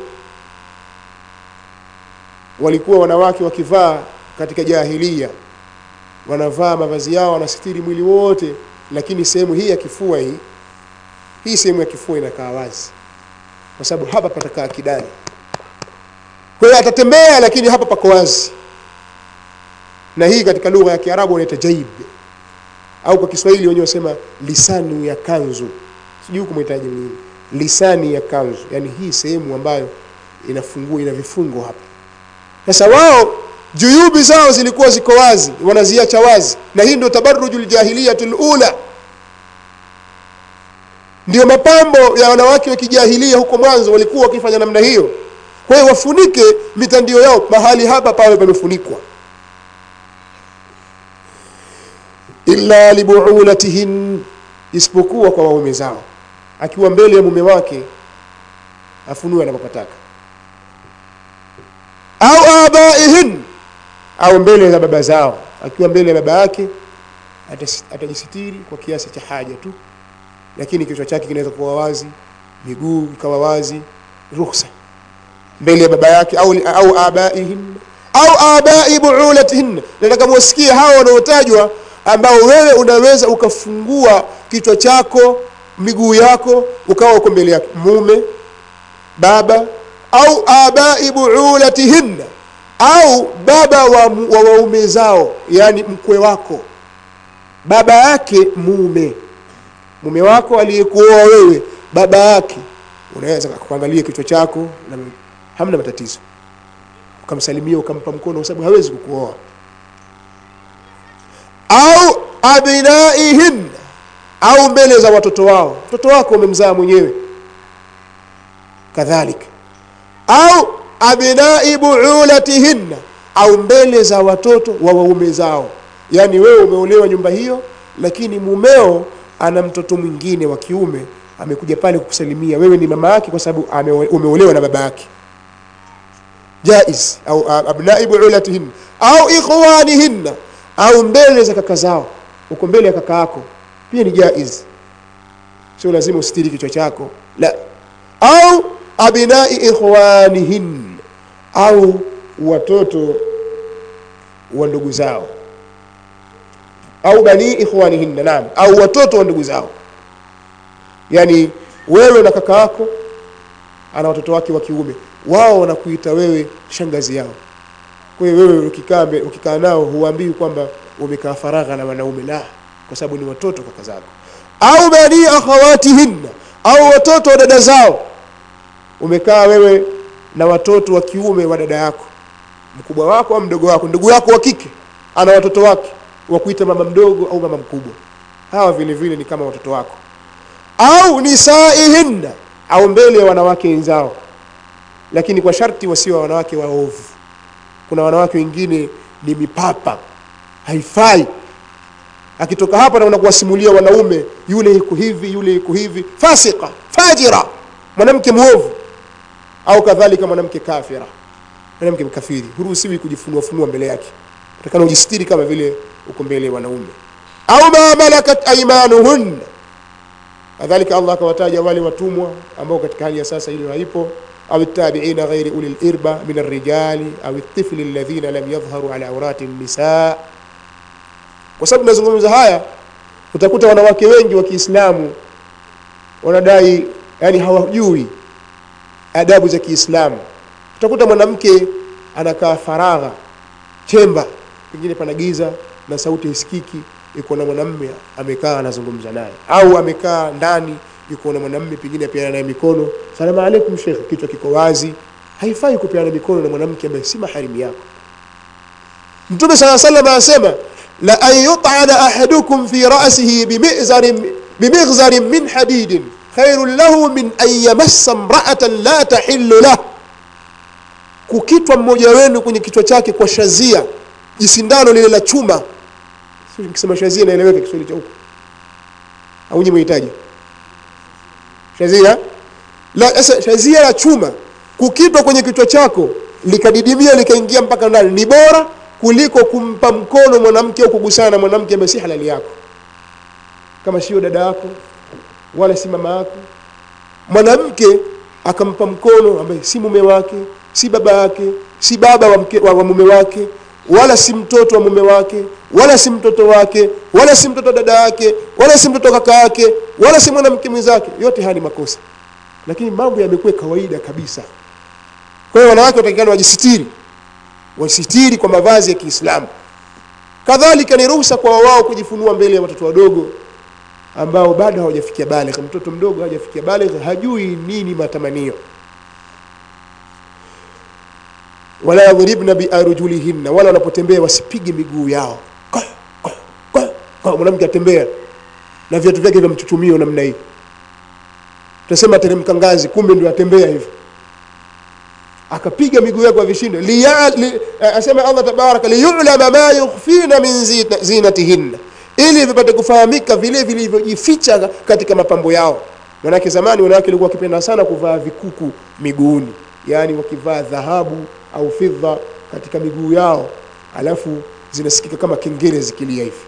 walikuwa wanawake wakivaa katika jahilia wanavaa mavazi yao wanasitiri mwili wote lakini sehemu hii ya kifua hii hii sehemu ya kifua inakaa wazi kwa sababu hapa patakaa kidani kwa hiyo atatembea lakini hapa pako wazi na hii katika lugha ya kiarabu wanaita jaib au kwa kiswahili wenyewe wasema lisanu ya kanzu sijui huku mwitaji nini lisani ya kanzu yani hii sehemu ambayo inafungua ina vifungo hapa sasa wao juyubi zao zilikuwa ziko wazi wanaziacha wazi na hii ndio tabaruju ljahiliyatu lula ndio mapambo ya wanawake wa kijahilia huko mwanzo walikuwa wakifanya namna hiyo kwa hiyo wafunike mitandio yao mahali hapa pawe pamefunikwa illa libuulatihin isipokuwa kwa waume zao akiwa mbele ya mume wake afunue anapopataka au abaihin au mbele za baba zao akiwa mbele ya baba yake atas- atajisitiri kwa kiasi cha haja tu lakini kichwa chake kinaweza kuwa wazi miguu ikawa wazi ruhusa mbele ya baba yake au, au abaihin au abai buulatihin nataka mwasikie hawa wanaotajwa ambao wewe unaweza ukafungua kichwa chako miguu yako ukawa uko mbele yake mume baba au abai buulatihinna au baba wa, wa waume zao yani mkwe wako baba yake mume mume wako aliyekuoa wewe baba yake unaweza kuangalia kichwa chako na hamna matatizo ukamsalimia ukampa mkono kwa sababu hawezi kukuoa au abnaihin au mbele za watoto wao mtoto wako umemzaa mwenyewe kadhalika au abnai buulatihinna au mbele za watoto wa waume zao yaani wewe umeolewa nyumba hiyo lakini mumeo ana mtoto mwingine wa kiume amekuja pale kukusalimia wewe ni mama yake kwa sababu ame- umeolewa na baba yake jaiz au a- abnai buulatihinna au ikhwanihinna au mbele za kaka zao uko mbele ya kaka yako pia ni jaiz sio lazima usitiri kichwa chako la au abnai ikhwanihin au watoto wa ndugu zao au bani ikhwanihinna naam au watoto wa ndugu zao yani wewe na kaka yako ana watoto wake wa kiume wao wanakuita wewe shangazi yao kwa hiyo wewe ukikaa mbe- ukikaa nao huambii kwamba umekaa faragha na wanaume la kwa sababu ni watoto kaka zako au bani akhawatihinna au watoto wa dada zao umekaa wewe na watoto wa kiume wa dada yako mkubwa wako au mdogo wako ndugu yako wa kike ana watoto wake wa kuita mama mdogo au mama mkubwa hawa vile vile ni kama watoto wako au nisaihinna au mbele ya wanawake wenzao lakini kwa sharti wasiwe wanawake waovu kuna wanawake wengine ni mipapa haifai akitoka hapa na unakuwasimulia wanaume yule iko hivi yule iko hivi fasika fajira mwanamke mwovu au kadhalika mwanamke kafira mwanamke mkafiri huruhusiwi kujifunua funua mbele yake utakana ujistiri kama vile uko mbele ya wanaume au ma malakat aimanuhun kadhalika allah akawataja wale watumwa ambao katika hali ya sasa hilo haipo au tabiina ghairi uli lirba min arrijali au tifli alladhina lam yadhharu ala aurati nisa kwa sababu tunazungumza haya utakuta wanawake wengi wa kiislamu wanadai yani hawajui adabu za kiislamu utakuta mwanamke anakaa faragha chemba pengine pana giza na sauti haisikiki yuko na mwanamme amekaa anazungumza naye au amekaa ndani yuko na mwanamme pengine apeana naye mikono salamu alaikum shekh kichwa kiko wazi haifai kupeana mikono na mwanamke ambaye si maharimu yako mtume saa salam anasema la an yutana ahadukum fi rasihi bimighzarin bimighzarin min hadidin khairun lahu min an yamassa mraatan la tahillu lah kukitwa mmoja wenu kwenye kichwa chake kwa shazia jisindano lile la chuma Sio nikisema shazia inaeleweka kiswahili cha huko au nyinyi mhitaji shazia la sasa shazia la chuma kukitwa kwenye kichwa chako likadidimia likaingia mpaka ndani ni bora kuliko kumpa mkono mwanamke au kugusana na mwanamke ambaye si halali yako kama sio dada yako wala si mama yako mwanamke akampa mkono ambaye si mume wake si baba yake si baba wa, mke, wa, wa mume wake wala si mtoto wa mume wake wala si mtoto wake wala si mtoto wa dada yake wala si mtoto wa kaka yake wala si mwanamke mwenzake yote haya ni makosa lakini mambo yamekuwa kawaida kabisa kwa hiyo wanawake watakikana wajisitiri wasitiri kwa mavazi ya kiislamu kadhalika ni ruhusa kwa wao kujifunua mbele ya watoto wadogo ambao bado hawajafikia baligh mtoto mdogo hajafikia baligh hajui nini matamanio wala yadhribna biarjulihinna wala wanapotembea wasipige miguu yao Kwa, kwa, kwa, kwa, mwanamke atembea na viatu vyake vya mchuchumio namna hii tutasema teremka ngazi kumbe ndio atembea hivyo akapiga miguu yake kwa vishindo Liya- li- eh, asema allah tabaraka liyulama ma yukhfina min zina- zinatihinna ili vipate kufahamika vile vilivyojificha katika mapambo yao manake zamani wanawake walikuwa wakipenda sana kuvaa vikuku miguuni yaani wakivaa dhahabu au fidha katika miguu yao alafu zinasikika kama kengele zikilia hivi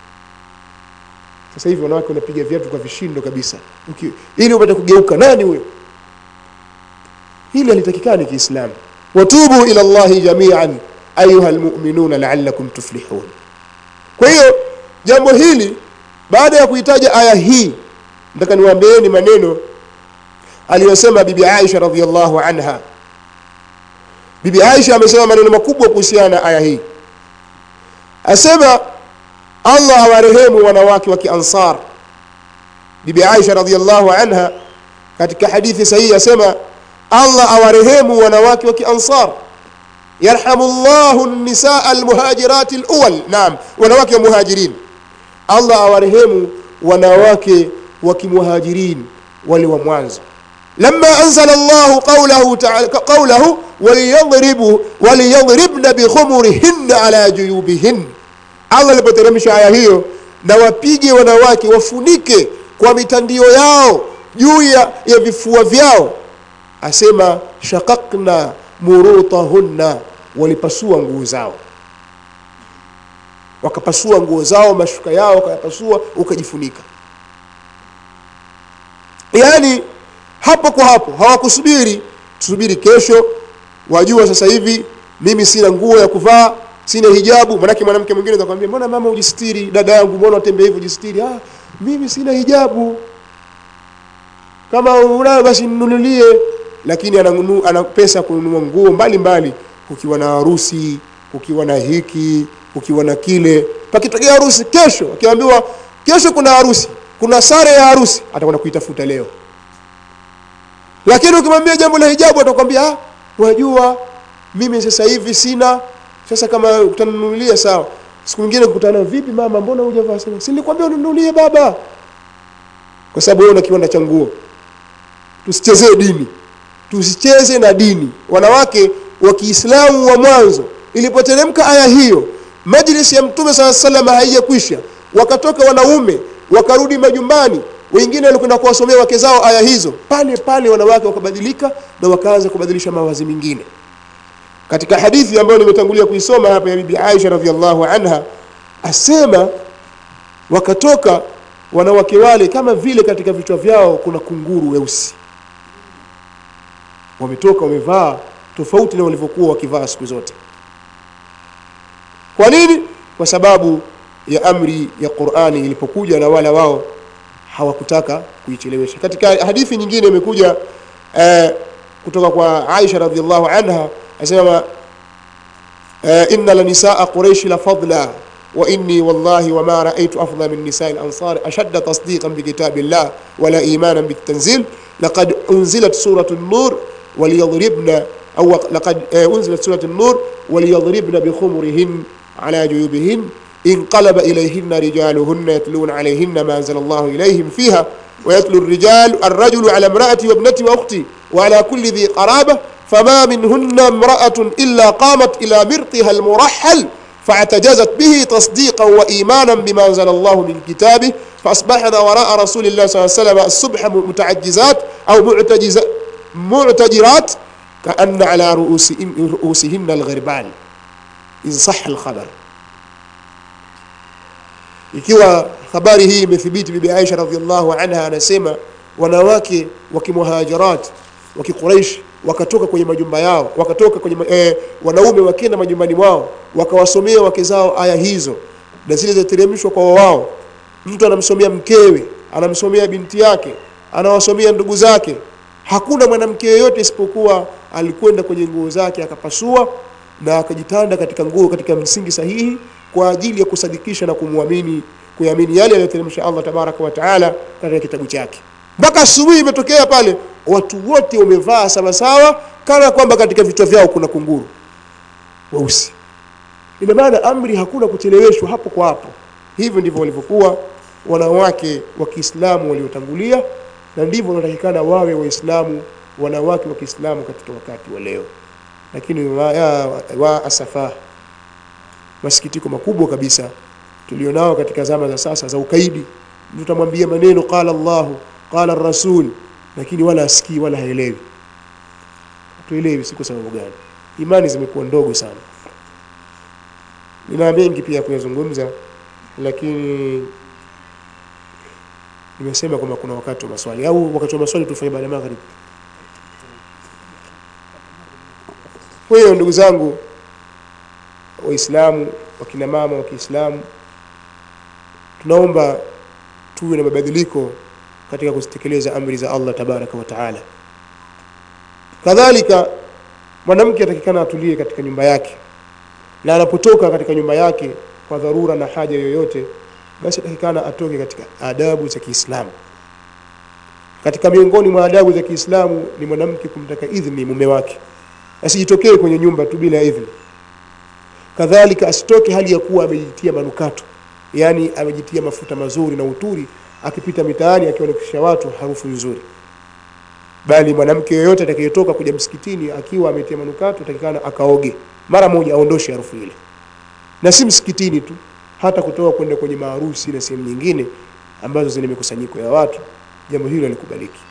sasa hivi wanawake wanapiga viatu kwa vishindo kabisa Uki, ili upate kugeuka nani huyo hili halitakikani kiislamu watubu ila llahi jamian ayuha lmuminuna laalakum tuflihun kwa hiyo jambo hili baada ya kuitaja aya hii nataka niwaambieni maneno aliyosema bibi aisha radiallahu anha bibi aisha amesema maneno makubwa kuhusiana na aya hii asema allah awarehemu wanawake wa kiansar bibi aisha radiallahu anha katika hadithi sahihi asema allah awarehemu wanawake wa kiansar yarhamu llahu nisaa almuhajirati luwal naam wanawake wa muhajirin allah awarehemu wanawake wa kimuhajirin wale wa mwanzo lama anzala llahu qawlahu ta'ala qawlahu waliyadribu waliyadribna bikhumurihinna ala juyubihin allah alipoteremsha aya hiyo na wapige wanawake wafunike kwa mitandio yao juu ya, ya vifua vyao asema shaqaqna murutahunna walipasua nguo zao wakapasua nguo zao mashuka yao wakayapasua ukajifunika yaani hapo kwa hapo hawakusubiri tusubiri kesho wajua sasa hivi mimi sina nguo ya kuvaa sina hijabu manake mwanamke mwingine atakwambia mbona mama ujistiri dada yangu mbona utembea hivyo ujistiri ah mimi sina hijabu kama unayo basi nunulie lakini ana, ana pesa ya kununua nguo mbalimbali kukiwa na harusi kukiwa na hiki kukiwa na kile pakitokea harusi kesho akiambiwa kesho kuna harusi kuna sare ya harusi atakwenda kuitafuta leo lakini ukimwambia jambo la hijabu atakwambia ah wajua mimi sasa hivi sina sasa kama utanunulia sawa siku nyingine kukutana vipi mama mbona hujavaa sana si nilikwambia ununulie baba kwa sababu wewe una kiwanda cha nguo tusichezee dini tusicheze na dini wanawake wa Kiislamu wa mwanzo ilipoteremka aya hiyo majlisi ya mtume saa salam haijakwisha wakatoka wanaume wakarudi majumbani wengine walikwenda kuwasomea wake zao aya hizo pale pale wanawake wakabadilika na wakaanza kubadilisha mawazi mengine katika hadithi ambayo nimetangulia kuisoma hapa ya bibi Aisha radhiallahu anha asema wakatoka wanawake wale kama vile katika vichwa vyao kuna kunguru weusi wametoka wamevaa tofauti na walivyokuwa wakivaa siku zote kwa nini kwa sababu ya amri ya Qur'ani ilipokuja na wala wao hawakutaka kuichelewesha katika hadithi nyingine imekuja eh, kutoka kwa Aisha radhiallahu anha asema eh, inna lanisaa quraish la fadla wa inni wallahi wama raaitu afdala min nisaa al-ansar ashadda tasdiqan bi kitabillah wala imanan bitanzil laqad unzilat suratu an-nur وليضربن أو لقد أنزلت سورة النور وليضربن بخمرهن على جيوبهن انقلب إليهن رجالهن يتلون عليهن ما أنزل الله إليهم فيها ويتلو الرجال الرجل على امرأتي وابنتي وأختي وعلى كل ذي قرابة فما منهن امرأة إلا قامت إلى مرطها المرحل فاعتجزت به تصديقا وإيمانا بما أنزل الله من كتابه فأصبحنا وراء رسول الله صلى الله عليه وسلم الصبح متعجزات أو معتجزات معتجرات كأن على رؤوس رؤوسهن الغربان إن صح الخبر ikiwa habari hii imethibiti bibi Aisha radhiallahu anha anasema wanawake wa kimuhajirat wa kiquraish wakatoka kwenye majumba yao wakatoka kwenye eh, wanaume wakienda majumbani mwao wakawasomea wake zao aya hizo na zile zinateremshwa kwa wao mtu anamsomea mkewe anamsomea binti yake anawasomea ndugu zake hakuna mwanamke yeyote isipokuwa alikwenda kwenye nguo zake akapasua na akajitanda katika nguo katika msingi sahihi kwa ajili ya kusadikisha na kumwamini kuamini yale aliyoteremsha Allah tabaraka wa taala katika kitabu chake mpaka asubuhi imetokea pale watu wote wamevaa sawasawa kana kwamba katika vichwa vyao kuna kunguru weusi ina maana amri hakuna kucheleweshwa hapo kwa hapo hivyo ndivyo walivyokuwa wanawake wa Kiislamu waliotangulia na ndivyo wanatakikana wawe waislamu wanawake wa Kiislamu katika wakati wa leo lakini wa, ya, wa asafa masikitiko makubwa kabisa tulionao katika zama za sasa za ukaidi mtu tamwambia maneno qala Allahu qala rasul lakini wala asikii wala haelewi tuelewi si kwa sababu gani imani zimekuwa ndogo sana nina mengi pia kuyazungumza lakini nimesema kwamba kuna wakati wa maswali au wakati wa maswali tufanye baada ya magharibi kwa hiyo ndugu zangu waislamu wakina mama wa Kiislamu tunaomba tuwe na mabadiliko katika kuzitekeleza amri za Allah tabaraka wa taala kadhalika mwanamke atakikana atulie katika nyumba yake na anapotoka katika nyumba yake kwa dharura na haja yoyote basi atakikana atoke katika adabu za Kiislamu katika miongoni mwa adabu za Kiislamu ni mwanamke kumtaka idhni mume wake asijitokee kwenye nyumba tu bila idhni kadhalika asitoke hali ya kuwa amejitia manukato yani amejitia mafuta mazuri na uturi akipita mitaani akiwanikisha watu harufu nzuri bali mwanamke yoyote atakayetoka kuja msikitini akiwa ametia manukato atakikana akaoge mara moja aondoshe harufu ile na si msikitini tu hata kutoka kwenda kwenye maharusi na sehemu nyingine ambazo zina mikusanyiko ya watu jambo hilo halikubaliki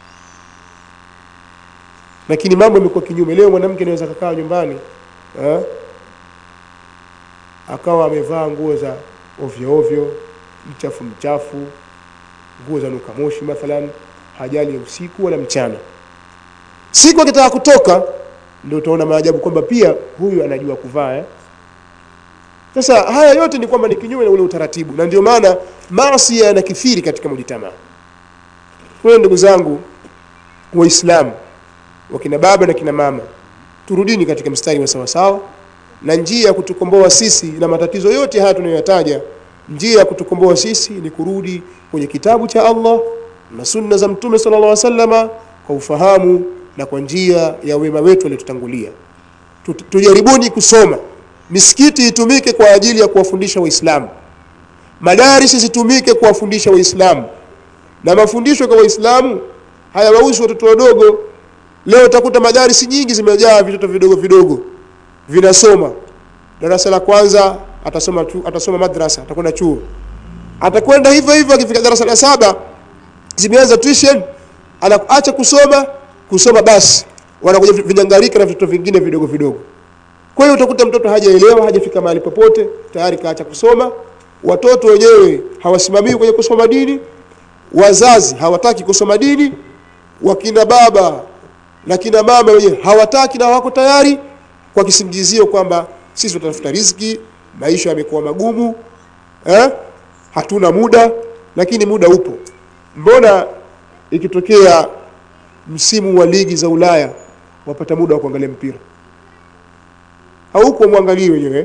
lakini mambo yamekuwa kinyume leo mwanamke anaweza kakaa nyumbani eh, akawa amevaa nguo za ovyo ovyo mchafu mchafu nguo za nuka moshi mathalan hajali ya usiku wala mchana siku akitaka kutoka ndio utaona maajabu kwamba pia huyu anajua kuvaa eh? sasa haya yote ni kwamba ni kinyume na ule utaratibu na ndio maana maasi yanakithiri katika mujitamaa kwa hiyo ndugu zangu waislamu wakina baba na kina mama turudini katika mstari wa sawasawa na njia ya kutukomboa sisi na matatizo yote haya tunayoyataja njia ya kutukomboa sisi ni kurudi kwenye kitabu cha Allah na sunna za mtume sallallahu alaihi wasallama kwa ufahamu na kwa njia ya wema wetu waliotutangulia Tu- tujaribuni kusoma misikiti itumike kwa ajili ya kuwafundisha waislamu madarisi zitumike kuwafundisha waislamu na mafundisho kwa waislamu hayawahusu watoto wadogo leo utakuta madarisi nyingi zimejaa vitoto vidogo vidogo vinasoma darasa la kwanza atasoma tu, atasoma madrasa atakwenda chuo atakwenda hivyo hivyo akifika darasa la saba zimeanza tuition anaacha kusoma kusoma basi wanakuja vinyangarika na vitoto vingine vidogo vidogo kwa hiyo utakuta mtoto hajaelewa hajafika mahali popote tayari kaacha kusoma watoto wenyewe hawasimamiwi kwenye kusoma dini wazazi hawataki kusoma dini wakina baba na kina mama wenyewe hawataki na hawako tayari kwa kisingizio kwamba sisi tutatafuta riziki maisha yamekuwa magumu eh? hatuna muda lakini muda upo mbona ikitokea msimu wa ligi za Ulaya wapata muda wa kuangalia mpira hauko mwangalie wenyewe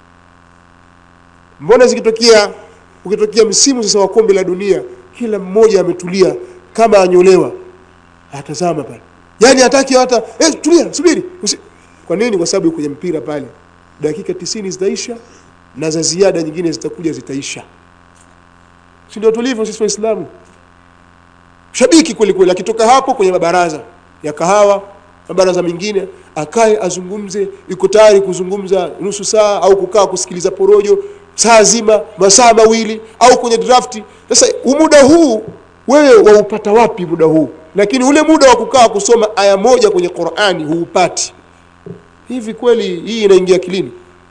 mbona zikitokea ukitokea msimu sasa wa kombe la dunia kila mmoja ametulia kama anyolewa atazama pale yani hataki hata eh, tulia subiri Usi... kwa nini kwa sababu kwenye mpira pale dakika tisini zitaisha na za ziada nyingine zitakuja zitaisha si ndio tulivyo sisi waislamu shabiki kweli kweli akitoka hapo kwenye mabaraza ya kahawa mabaraza mengine akae azungumze yuko tayari kuzungumza nusu saa au kukaa kusikiliza porojo saa zima masaa mawili au kwenye drafti sasa muda huu wewe waupata wapi muda huu lakini ule muda wa kukaa kusoma aya moja kwenye Qur'ani huupati hivi kweli hii inaingia akilini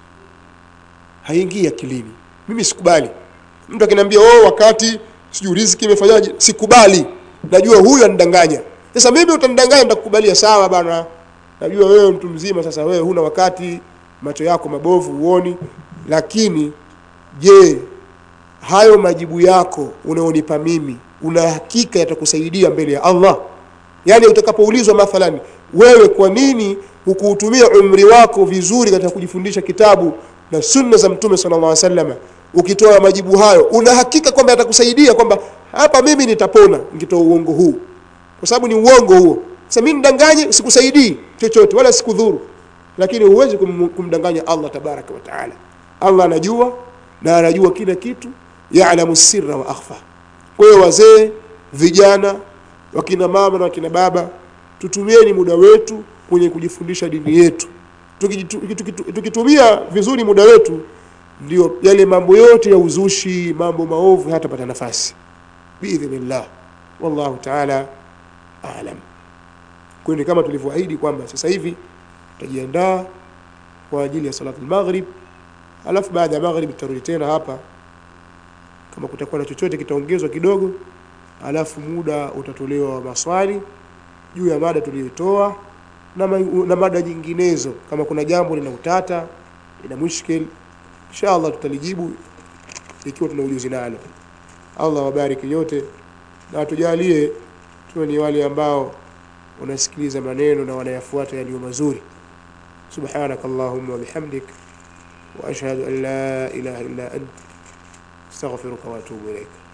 haingii akilini mimi sikubali mtu akiniambia oh wakati sijui riziki imefanyaje sikubali najua huyu anidanganya sasa mimi utanidanganya nitakukubalia sawa bana najua wewe mtu mzima sasa wewe huna wakati macho yako mabovu uoni lakini je hayo majibu yako unaonipa mimi una hakika yatakusaidia mbele ya Allah yani utakapoulizwa mathalan wewe kwa nini hukuutumia umri wako vizuri katika kujifundisha kitabu na sunna za mtume sallallahu alaihi wasallam ukitoa majibu hayo una hakika kwamba yatakusaidia kwamba hapa mimi nitapona nikitoa uongo huu kwa sababu ni uongo huo sasa mimi nidanganye sikusaidii chochote wala sikudhuru lakini huwezi kum, kumdanganya Allah tabaraka wa taala Allah anajua na anajua kila kitu ya'lamu sirra wa akhfa kwa hiyo wazee vijana wakina mama na wakina baba tutumieni muda wetu kwenye kujifundisha dini yetu tukijitu- tukitu- tukitumia vizuri muda wetu ndio yale mambo yote ya uzushi mambo maovu hatapata nafasi biidhnillah wallahu taala alam kwa hiyo kama tulivyoahidi kwamba sasa hivi tutajiandaa kwa ajili ya salatu al-maghrib alafu baada ya maghrib tutarudi tena hapa kama kutakuwa na chochote kitaongezwa kidogo alafu muda utatolewa wa maswali juu ya mada tuliyotoa na, ma, na mada nyinginezo kama kuna jambo lina utata lina mushkil inshallah tutalijibu ikiwa tuna ujuzi nalo Allah wabariki yote na atujalie tuwe ni wale ambao wanasikiliza maneno na wanayafuata yaliyo mazuri سبحانك اللهم وبحمدك وأشهد أن لا إله إلا أنت استغفرك وأتوب إليك